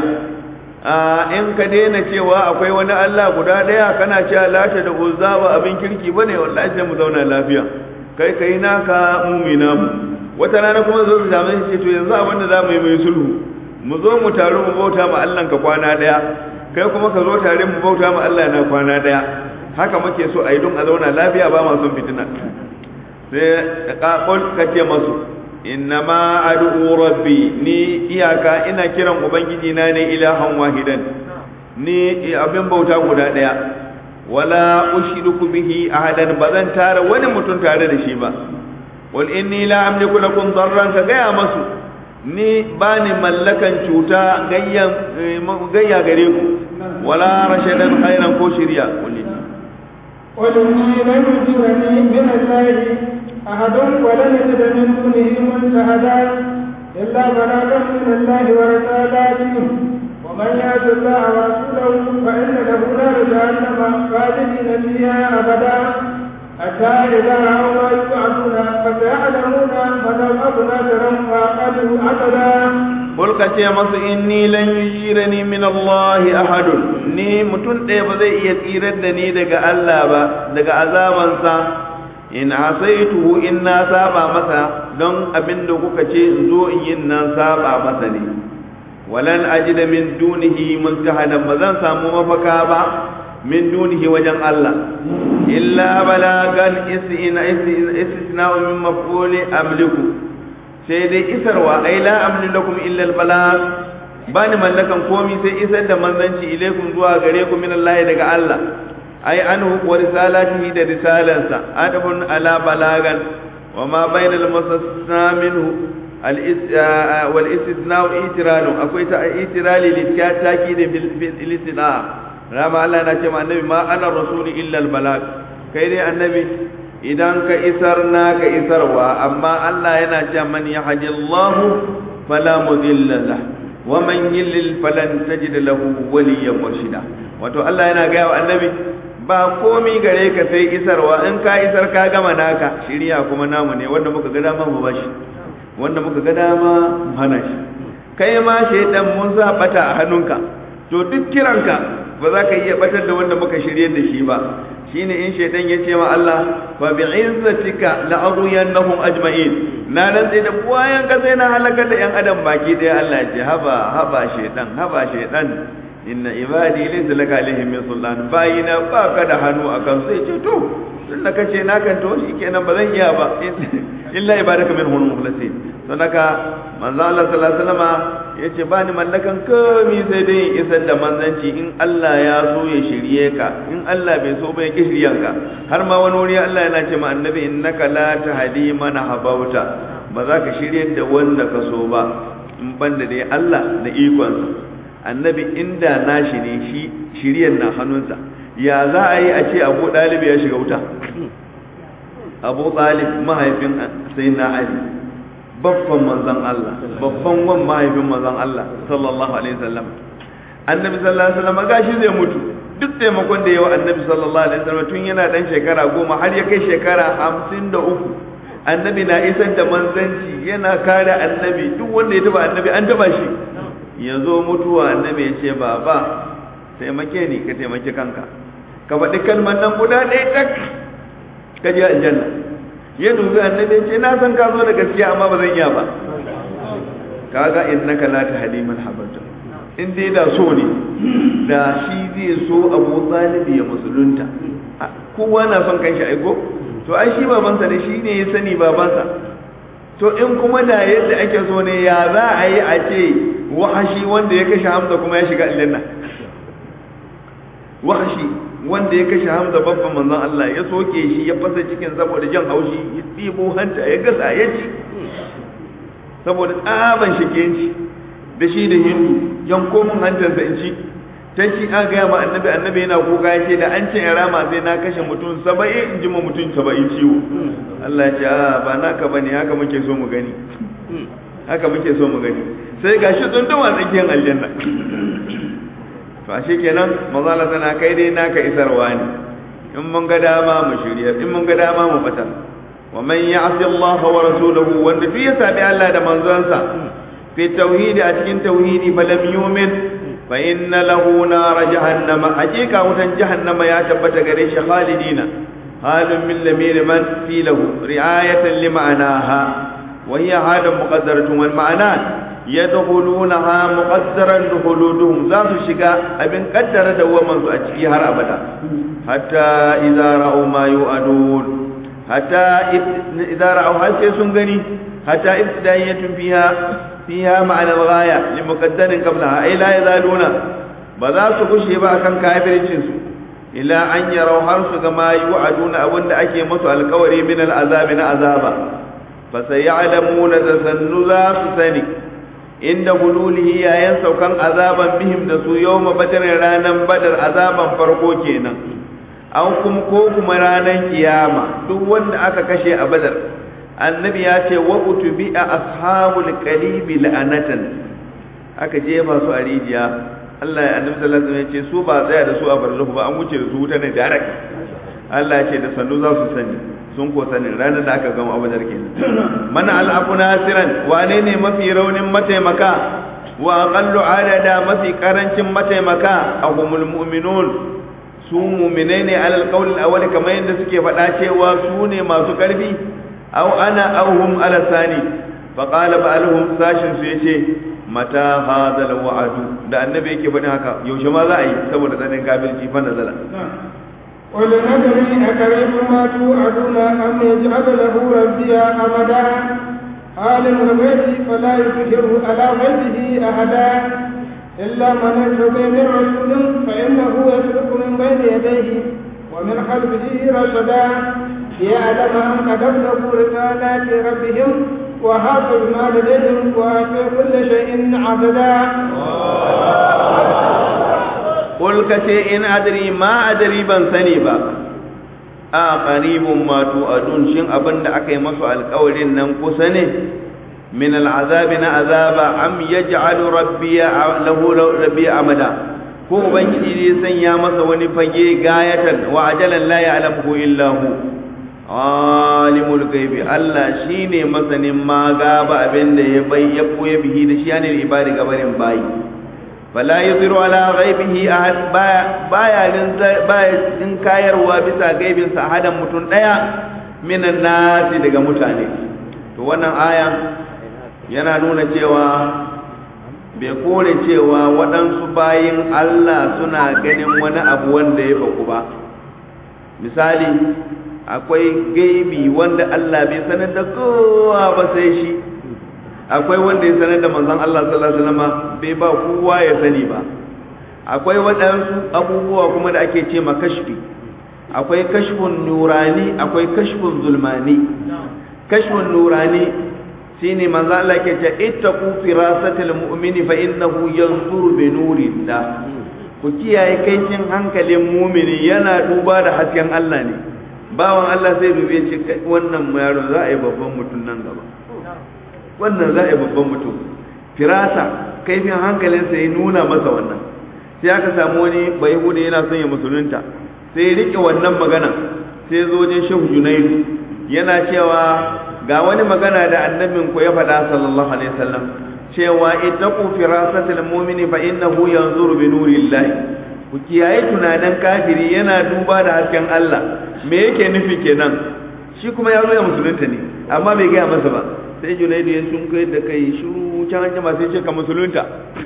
in ka daina cewa akwai wani Allah guda daya kana cewa lata da uzza ba abin kirki bane wallahi sai mu zauna lafiya kai kai naka mumina mu wata rana kuma zo su samu shi to yanzu abin da za mu yi mai sulhu mu zo mu taru mu bauta ma Allah ka kwana daya kai kuma ka zo tare mu bauta ma Allah na kwana daya haka muke so a yi don a zauna lafiya ba ma son fitina sai ka ce masu innama ad'u rabbi ni iyaka ina kiran ubangiji na ne ilahan wahidan ni abin bauta guda daya wala ushriku bihi ahadan bazan tara wani mutum tare da shi ba wal inni la amliku lakum darran ka gaya masu ni bani mallakan cuta gayya gayya gare ku wala rashadan khairan ko shiriya kulli قل إني لن يجيرني من الله أحد ولن يجد من دونه ملتحدا إلا بلاغا من الله ورسالاته ومن يعص الله ورسوله فإن له نار جهنم خالدين فيها أبدا حتى إذا رأوا ما يوعدون فسيعلمون من أضل ناصرا وأقل عددا Kul ka ce masu inni lan yujirani min Allah ahadun ni mutum ɗaya ba zai iya tsirar da ni daga Allah ba daga azabansa in asaituhu in na saba masa don abin da kuka ce in zo in yin nan saba masa ne walan ajida min dunihi multahadan ba zan samu mafaka ba min dunihi wajen Allah illa balagan istina istina min maf'uli amliku sai dai isarwa ai la amli lakum illa al balag bani mallakan komi sai isar da manzanci ilaikum zuwa gare ku min Allah daga Allah ai anhu wa risalatihi da risalansa adabun ala balagan wa ma bainal musassna minhu al wal istithna itiralu akwai ta itirali lityataki da bil istithna rama Allah na ce ma annabi ma ana rasuli illa al balag kai dai annabi idan ka isar na ka isarwa amma Allah yana ce man yahdillahu fala mudilla lah wa man yillil falan tajid lahu waliyyan murshida wato Allah yana ga wa annabi ba komi gare ka sai isarwa in ka isar ka gama naka shiriya kuma namu ne wanda muka ga dama mu bashi wanda muka ga dama mu hana shi kai ma shaidan mun sa bata a hannunka to duk kiranka ba za ka iya batar da wanda muka shirye da shi ba shine in shaitan ya ce ma Allah fa bi izzatika la aghyannahum ajma'in na nan sai da buwayan ka sai na halakar da yan adam baki daya Allah ya ce haba haba shaitan haba shaitan inna ibadi laysa laka alaihim min sultan bayina ba ka da hannu akan sai ce to tun da kace na kan to shikenan ba zan iya ba illa ibadaka minhum mukhlasin don haka manzo Allah sallallahu alaihi wasallam yace ba ni mallakan komai sai dai isar da manzanci in Allah ya so ya shirye ka in Allah bai so ba ya kishiriyan ka har ma wani wuri Allah yana ce ma annabi innaka la tahdi man habauta ba za ka shirye da wanda ka so ba in banda dai Allah da ikonsa annabi inda nashi ne shi shiryan na hannunsa ya za a yi a ce abu ɗalibi ya shiga wuta abu ɗalib mahaifin sai na ali babban manzan Allah babban wan mahaifin manzan Allah sallallahu alaihi wasallam annabi sallallahu alaihi wasallam gashi zai mutu duk taimakon da yawa annabi sallallahu alaihi wasallam tun yana dan shekara goma har ya kai shekara hamsin da uku annabi na isar da manzanci yana kare annabi duk wanda ya taba annabi an taba shi ya zo mutuwa annabi ya ce baba taimake ni ka taimaki kanka ka faɗi kalmar nan guda ɗaya tak ka je aljanna ya dubi annabi ya ce na san ka zo da gaskiya amma ba zan iya ba kaga innaka la tahdi man habata in dai da so ne da shi zai so Abu Talib ya musulunta kowa na son kanshi aiko to ai shi babansa ne shi ne ya sani babansa to in kuma da yadda ake so ne ya za a yi a ce wahashi wanda ya kashe hamza kuma ya shiga aljanna wahashi wanda ya kashe Hamza babban manzon Allah ya soke shi ya fasa cikin saboda jan haushi ya tsibo hanta ya gasa ya ci saboda tsaban shigenci da shi da hindu yanko mun hantarsa in ci ta ci an gaya ma annabi annabi yana kuka ya ce da an ce in rama sai na kashe mutum saba'in in ji ma mutum saba'in ciwo Allah ya ce a ba naka bane haka muke so mu gani haka muke so mu gani sai gashi tsunduma tsakiyar aljanna to ashe kenan mazala tana kai dai naka isarwa ne in mun ga dama mu shirya in mun ga dama mu fata wa man ya'si Allah wa rasulahu wanda duk ya sabi Allah da manzonsa fi tauhidi a cikin tauhidi fa lam yu'min fa inna lahu nar jahannama hakika wutan jahannama ya tabbata gare shi khalidina halun min lamir man fi lahu ri'ayatan li ma'anaha wa hiya halun muqaddaratun wal ma'ana yadkhulunaha muqaddaran dukhuluduhum za su shiga abin kaddara da waman su a ciki har abada hatta idza ra'u ma yu'adun hatta idza ra'u har sai sun gani hatta ibtidayatun fiha fiha ma'ana al-ghaya li muqaddarin qablaha ay la yazaluna ba za su gushe ba akan kafircin su ila an yarau har su ga ma yu'aduna abinda ake musu alkawari min al-azabi na azaba fa sayalamuna da sannu za su sani inda hululihi yayin saukan azaban bihim da su yawma badar ranan badar azaban farko kenan an kuma ko kuma ranan kiyama duk wanda aka kashe a badar annabi ya ce wa utubi a ashabul qalibi la'anatan aka je masu a rijiya Allah ya annabi sallallahu alaihi wasallam ya ce su ba tsaya da su a barzahu ba an wuce da su wuta ne direct Allah ya ce da sannu za su sani sun ko sanin ranar da aka gama abadar kenan mana al'afu nasiran wane ne mafi raunin mataimaka wa aqallu adada mafi karancin mataimaka ahumul mu'minun su mu'minai ne alal qawl al kamar yadda suke faɗa cewa su ne masu karfi aw ana aw hum ala sani fa qala ba'alhum sashin su yace mata hadha al wa'du da annabi yake faɗin haka yaushe ma za a yi saboda tsanin kafirci fa nazala قل ندري أكريم ما توعدون أم يجعل له ربي أبدا عالم الغيب فلا يظهر على غيبه أحدا إلا من ارتضي من رسول فإنه يسلك من بين يديه ومن خلفه رصدا ليعلم أن قد أبلغوا رسالات ربهم وهاق بما لديهم وآتي كل شيء عبدا قل كتي إن أدري ما أدري بن سني با a qaribun ma tu'adun shin abin da aka yi masu alƙawarin nan kusa ne min al'azabi na azaba am yaj'alu rabbiya lahu rabbiya amada ko ubangiji zai sanya masa wani fage gayatan wa ajalan la ya'lamu illa hu alimul ghaibi Allah shine masanin ma gaba abin da ya bai ya koya bihi da shi ne ibadi gabarin bayi fala yuzhiru ala ghaibihi ahad baya baya din baya din kayarwa bisa gaibin sa hadan mutun daya minan nasi daga mutane to wannan aya yana nuna cewa bai kore cewa waɗansu bayin Allah suna ganin wani abu wanda ya faku ba misali akwai gaibi wanda Allah bai sanar da kowa ba sai shi akwai wanda ya sanar da manzon Allah sallallahu alaihi wasallam bai ba kowa ya sani ba akwai waɗansu abubuwa kuma da ake ce kashfi akwai kashfun nurani akwai kashfun zulmani kashfun nurani shine manzo Allah ke ce ittaqu firasatil mu'mini fa innahu yanzuru bi nurillah ku kiyaye kaicin hankalin mumini yana duba da hasken Allah ne bawan Allah sai dube ce wannan yaro za a yi babban mutum nan gaba wannan za a yi babban mutum firasa kaifin hankalinsa ya nuna masa wannan sai aka samu wani bai hudu yana son ya musulunta sai ya rike wannan magana sai zo wajen shehu junaidu yana cewa ga wani magana da annabin ku ya faɗa sallallahu alaihi wasallam cewa ittaqu firasatil mu'mini fa innahu yanzuru bi nurillahi ku kiyaye tunanin kafiri yana duba da hasken Allah me yake nufi kenan shi kuma ya zo ya musulunta ne amma bai gaya masa ba sai junaidu ya sun kai da kai shiru can an jama sai ce ka musulunta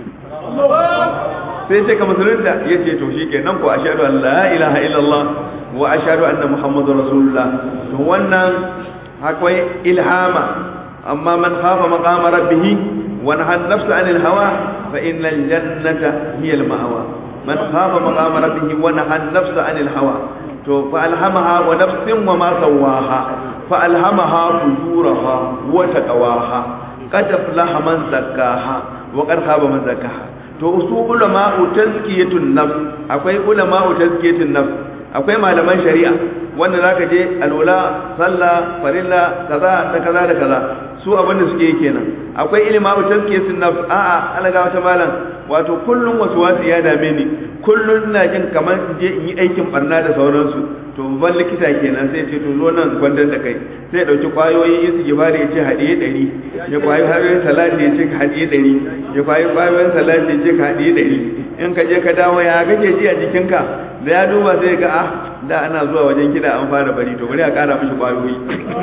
sai ce ka musulunta ya ce to shi kenan ko ashhadu an la ilaha illallah wa ashhadu anna muhammadur rasulullah to wannan akwai ilhama amma man khafa maqama rabbih wa naha an-nafsa 'anil hawa fa innal jannata hiya al-ma'wa man khafa maqama rabbih wa nahan nafsa anil hawa to fa alhamaha wa nafsin wa ma sawaha fa alhamaha fujuraha wa taqwaha qad aflaha man zakkaha wa qad khaba man zakkaha to usu ulama'u tazkiyatun nafs akwai ulama'u tazkiyatun nafs akwai malaman shari'a wanda zaka je alwala sallah farilla kaza da kaza da kaza su abin da suke yi kenan akwai ilima'u tazkiyatun nafs a'a alaga wata malam wato kullum wasu wasu ya dame ni kullum ina jin kamar in je in yi aikin barna da sauransu to babban likita kenan sai ce to zo nan kwandon da kai sai dauki kwayoyin yin su gibari ya ce haɗiye ɗari ya kwayi kwayoyin salati ya ce ka haɗiye ɗari ya kwayi kwayoyin salati ya ce ka haɗiye ɗari in ka je ka dawo ya kake ji a jikinka da ya duba sai ga ah da ana zuwa wajen kiɗa an fara bari to bari a ƙara mishi kwayoyi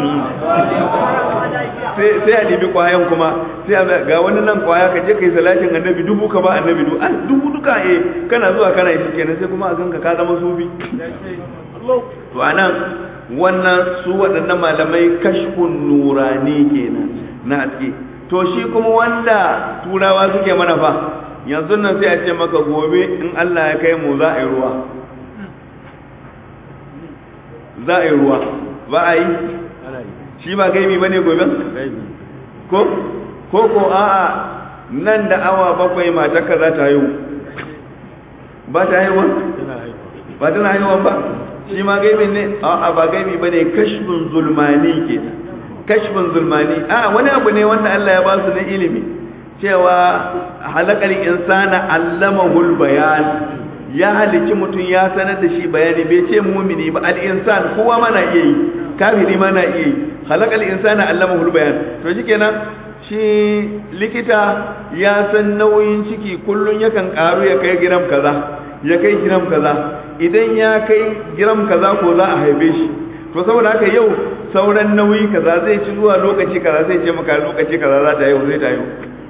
sai a ɗibi kwayan kuma sai a ga wani nan kwaya ka je ka yi salatin annabi dubu ka ba annabi dubu an dubu duka eh kana zuwa kana yi kenan sai kuma a ganka ka zama sufi to anan wannan su waɗannan malamai kashfun nurani kenan na haske to shi kuma wanda turawa suke mana fa yanzu nan sai a ce maka gobe in Allah ya kai mu za a yi ruwa za a yi ruwa ba a yi shi ba gaibi ba ne gobe ko ko ko a'a nan da awa bakwai matarka za ta haihu ba ta haihuwa ba tana haihuwa ba shi ma gaibi ne a ba gaibi ba ne kashfin zulmani ke kashfin zulmani a wani abu ne wanda Allah ya ba su na ilimi cewa halakar insana allamahul bayan ya halici mutum ya sanar da shi bayani bai ce mumini ba al-insan kowa ma na iya yi kafiri ma na iya yi halakar insana allamahul bayan to shikenan shi likita ya san nauyin ciki kullun yakan karu ya kai giram kaza ya kai giram kaza idan ya kai giram kaza ko za a haife shi to saboda haka yau sauran nauyi kaza zai ci zuwa lokaci kaza zai ce maka lokaci kaza za ta yau zai ta yau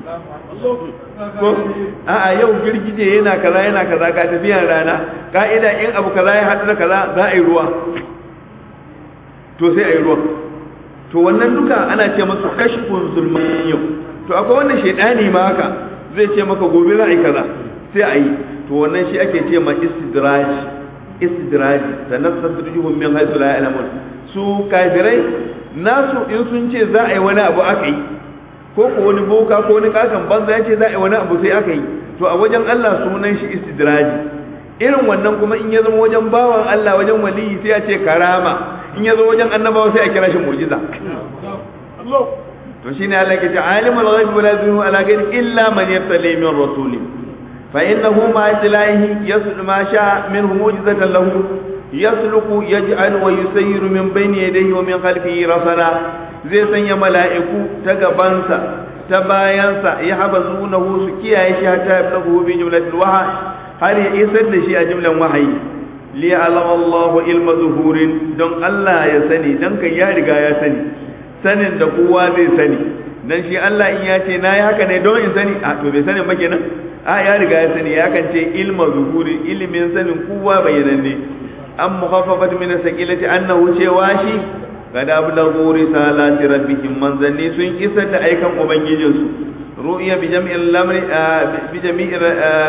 ko a'a yau girgije yana kaza yana kaza ka tafiyan rana ka'ida in abu kaza ya haɗu da kaza za a yi ruwa to sai a yi ruwa to wannan duka ana ce masu kashfun zulman yau to akwai wannan shaidani ma haka zai ce maka gobe za a yi kaza sai a yi to wannan shi ake ce ma istidraj istidraj tanaffasujuhum min haythu la ya'lamun su kafirai nasu in sun ce za a yi wani abu aka yi ko ko wani boka ko wani kakan banza ya ce za a yi wani abu sai aka yi to a wajen Allah sunan shi istidraji irin wannan kuma in ya zama wajen bawan Allah wajen waliyi sai a ce karama in ya zo wajen annabawa sai a kira shi mu'jiza to shine Allah ke ce alimul ghaibi wala yuzhiru ala ghaibi illa man yabtali min rasulin fa innahu ma itlaihi yaslu ma sha minhu mu'jizatan lahu yasluku yaj'al wa yusayyiru min bayni yadayhi wa min khalfihi rasala zai sanya mala'iku ta gabansa ta bayansa ya haba zunahu su kiyaye shi hatta ya bulagu bi jumlatil waha har ya isar da shi a jumlan wahayi li alama Allah ilma zuhurin don Allah ya sani dan kan ya riga ya sani sanin da kowa zai sani dan shi Allah in ya ce na yi haka ne don in sani a to bai sani ba kenan a ya riga ya sani ya kan ce ilma zuhurin ilimin sanin kowa bayyananne an mukhaffafat min sakilati annahu cewa shi kada ablagu risalati rabbihim manzanni sun isar da aikan ubangijinsu ru'ya bi jami'il lamri bi jami'il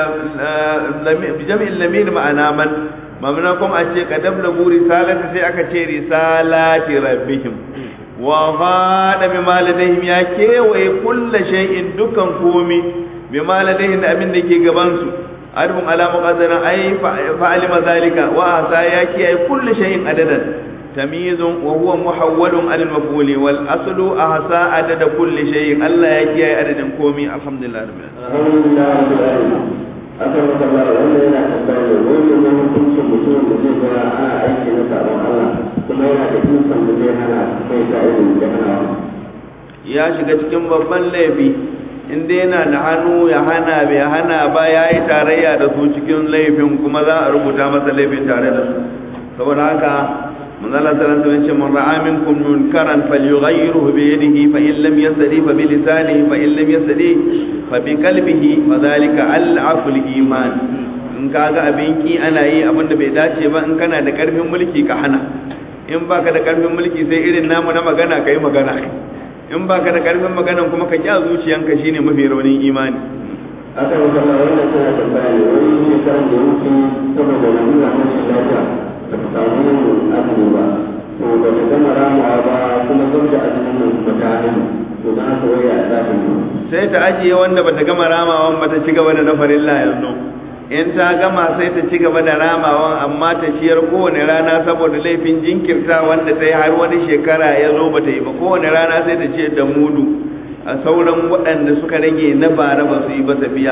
bi jami'il lamir ma'ana man mamna kuma a ce kada ablagu risalati sai aka ce risalati rabbihim wa ghada bi maladihim ya kewaye kullu shay'in dukan komi bi maladihim da abin da ke gaban su arbun ala muqaddara ay fa'alima zalika wa asa ya kiyaye kullu shay'in adadan تمييز وهو محول عن المفعول والاصل احصى عدد كل شيء الله يكي عدد كومي الحمد لله رب العالمين الحمد لله رب العالمين akan wata bara wanda yana tambaya ne wani ne hukuncin mutumin da zai zama ana aiki na sabon Allah kuma yana da ikon da zai hana kai ta irin da hana ya shiga cikin babban laifi inda yana da hannu ya hana bai hana ba ya yi tarayya da su cikin laifin kuma za a rubuta masa laifin tare da su saboda haka من الله تعالى سبحانه من رأى منكم منكرا فليغيره بيده فإن لم يستطيع فبلسانه فإن لم يستطيع فبقلبه فذلك ألعف الإيمان in kaga abin ki ana yi abin da bai dace ba in kana da karfin mulki ka hana in baka da karfin mulki sai irin namu na magana ka yi magana in baka da karfin magana kuma ka kya zuciyanka shine mafi raunin imani aka yi kama wannan tana tambaya ne wani shekaran da ya wuce saboda wani na rashin lafiya ba ta samu yin azumi ba to ba ta gama ramawa ba kuma zan da azumin nan kuma ta haihu to don haka waya za ta yi sai ta ajiye wanda bata gama ramawan ba ta ci gaba da na farilla yanzu in ta gama sai ta ci gaba da ramawan amma ta ciyar kowane rana saboda laifin jinkirta wanda ta yi har wani shekara ya zo ba ta yi ba kowane rana sai ta ciyar da mudu a sauran waɗanda suka rage na bara ba su yi ba tafiya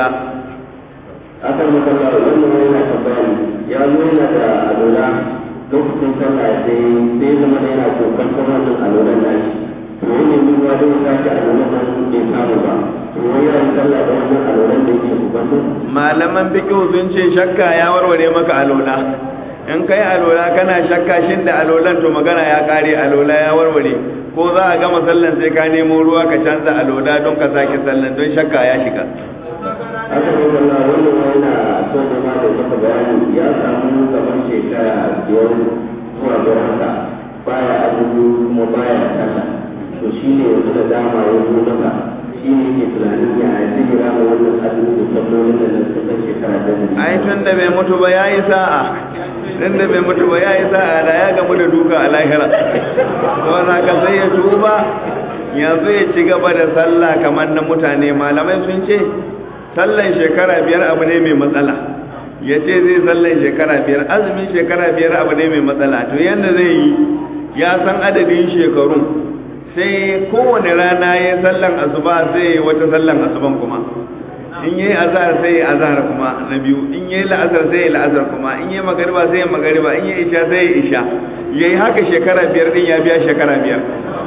aka yi kama wannan wani na tambaya ne ya zo yana da alola lokacin sallah sai sai zama da yana kokon wannan alolan nashi to yi ne mun ya zai sake alolan nan bai samu ba to wani yana sallah da wannan alolan da yake kokon malaman fiqh sun ce shakka ya warware maka alola in kai alola kana shakka shin da alolan to magana ya kare alola ya warware ko za a gama sallan sai ka nemo ruwa ka canza alola don ka sake sallan don shakka ya shiga aka yi kama wannan wani na so da ma da maka bayani ya samu gaban shekara biyar zuwa biyar haka baya azumi kuma baya sallah to shi ne yanzu da dama ya zo maka shi ne ke tunanin ya zai rama wannan azumi da sallolin da na suka shekara da ai tun da bai mutu ba yayi sa'a tun da bai mutu ba yayi sa'a da ya gamu da duka a lahira to ka sai ya tuba yanzu ya ci gaba da sallah kamar na mutane malamai sun ce sallan shekara biyar abu ne mai matsala ya ce zai sallan shekara biyar azumin shekara biyar abu ne mai matsala to yadda zai yi ya san adadin shekarun sai kowane rana ya sallan asuba sai ya wata sallan asuban kuma in yi azhar sai ya azhar kuma na biyu in yi la'asar sai ya la'asar kuma in yi magariba sai ya magariba in yi isha sai ya isha yayi haka shekara biyar din ya biya shekara biyar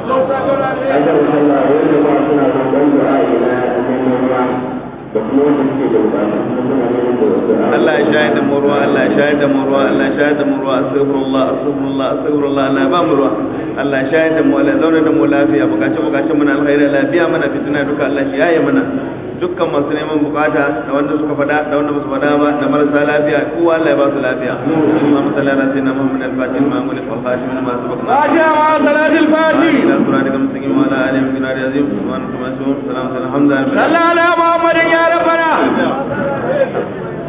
aka yi sallah wanda ma suna roƙon du'a ina neman ruwa da kuma wanda suke da bukatu kuma suna neman du'a Allah ya shahid da mu ruwa Allah ya shahid da mu ruwa Allah ya shahid da mu ruwa astaghfirullah astaghfirullah astaghfirullah Allah ya ba mu ruwa Allah ya shahid da mu Allah ya zauna da mu lafiya bukace bukace muna alkhairi lafiya mana fitina duka Allah shi yaye mana dukkan masu neman bukata da wanda suka fada da wanda basu fada ba da marasa lafiya kowa Allah ya ba su lafiya Allahumma salli ala sayyidina Muhammad al-Fatih ma mulk wal khatim ma sabaqna فاتحة مع صلاة الفاتح ila siratika mustaqim wa ala alihi wa sahbihi azim subhanallahi wa bihamdihi salamun alhamdulillah صلى على محمد يا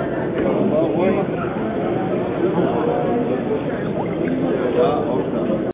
ربنا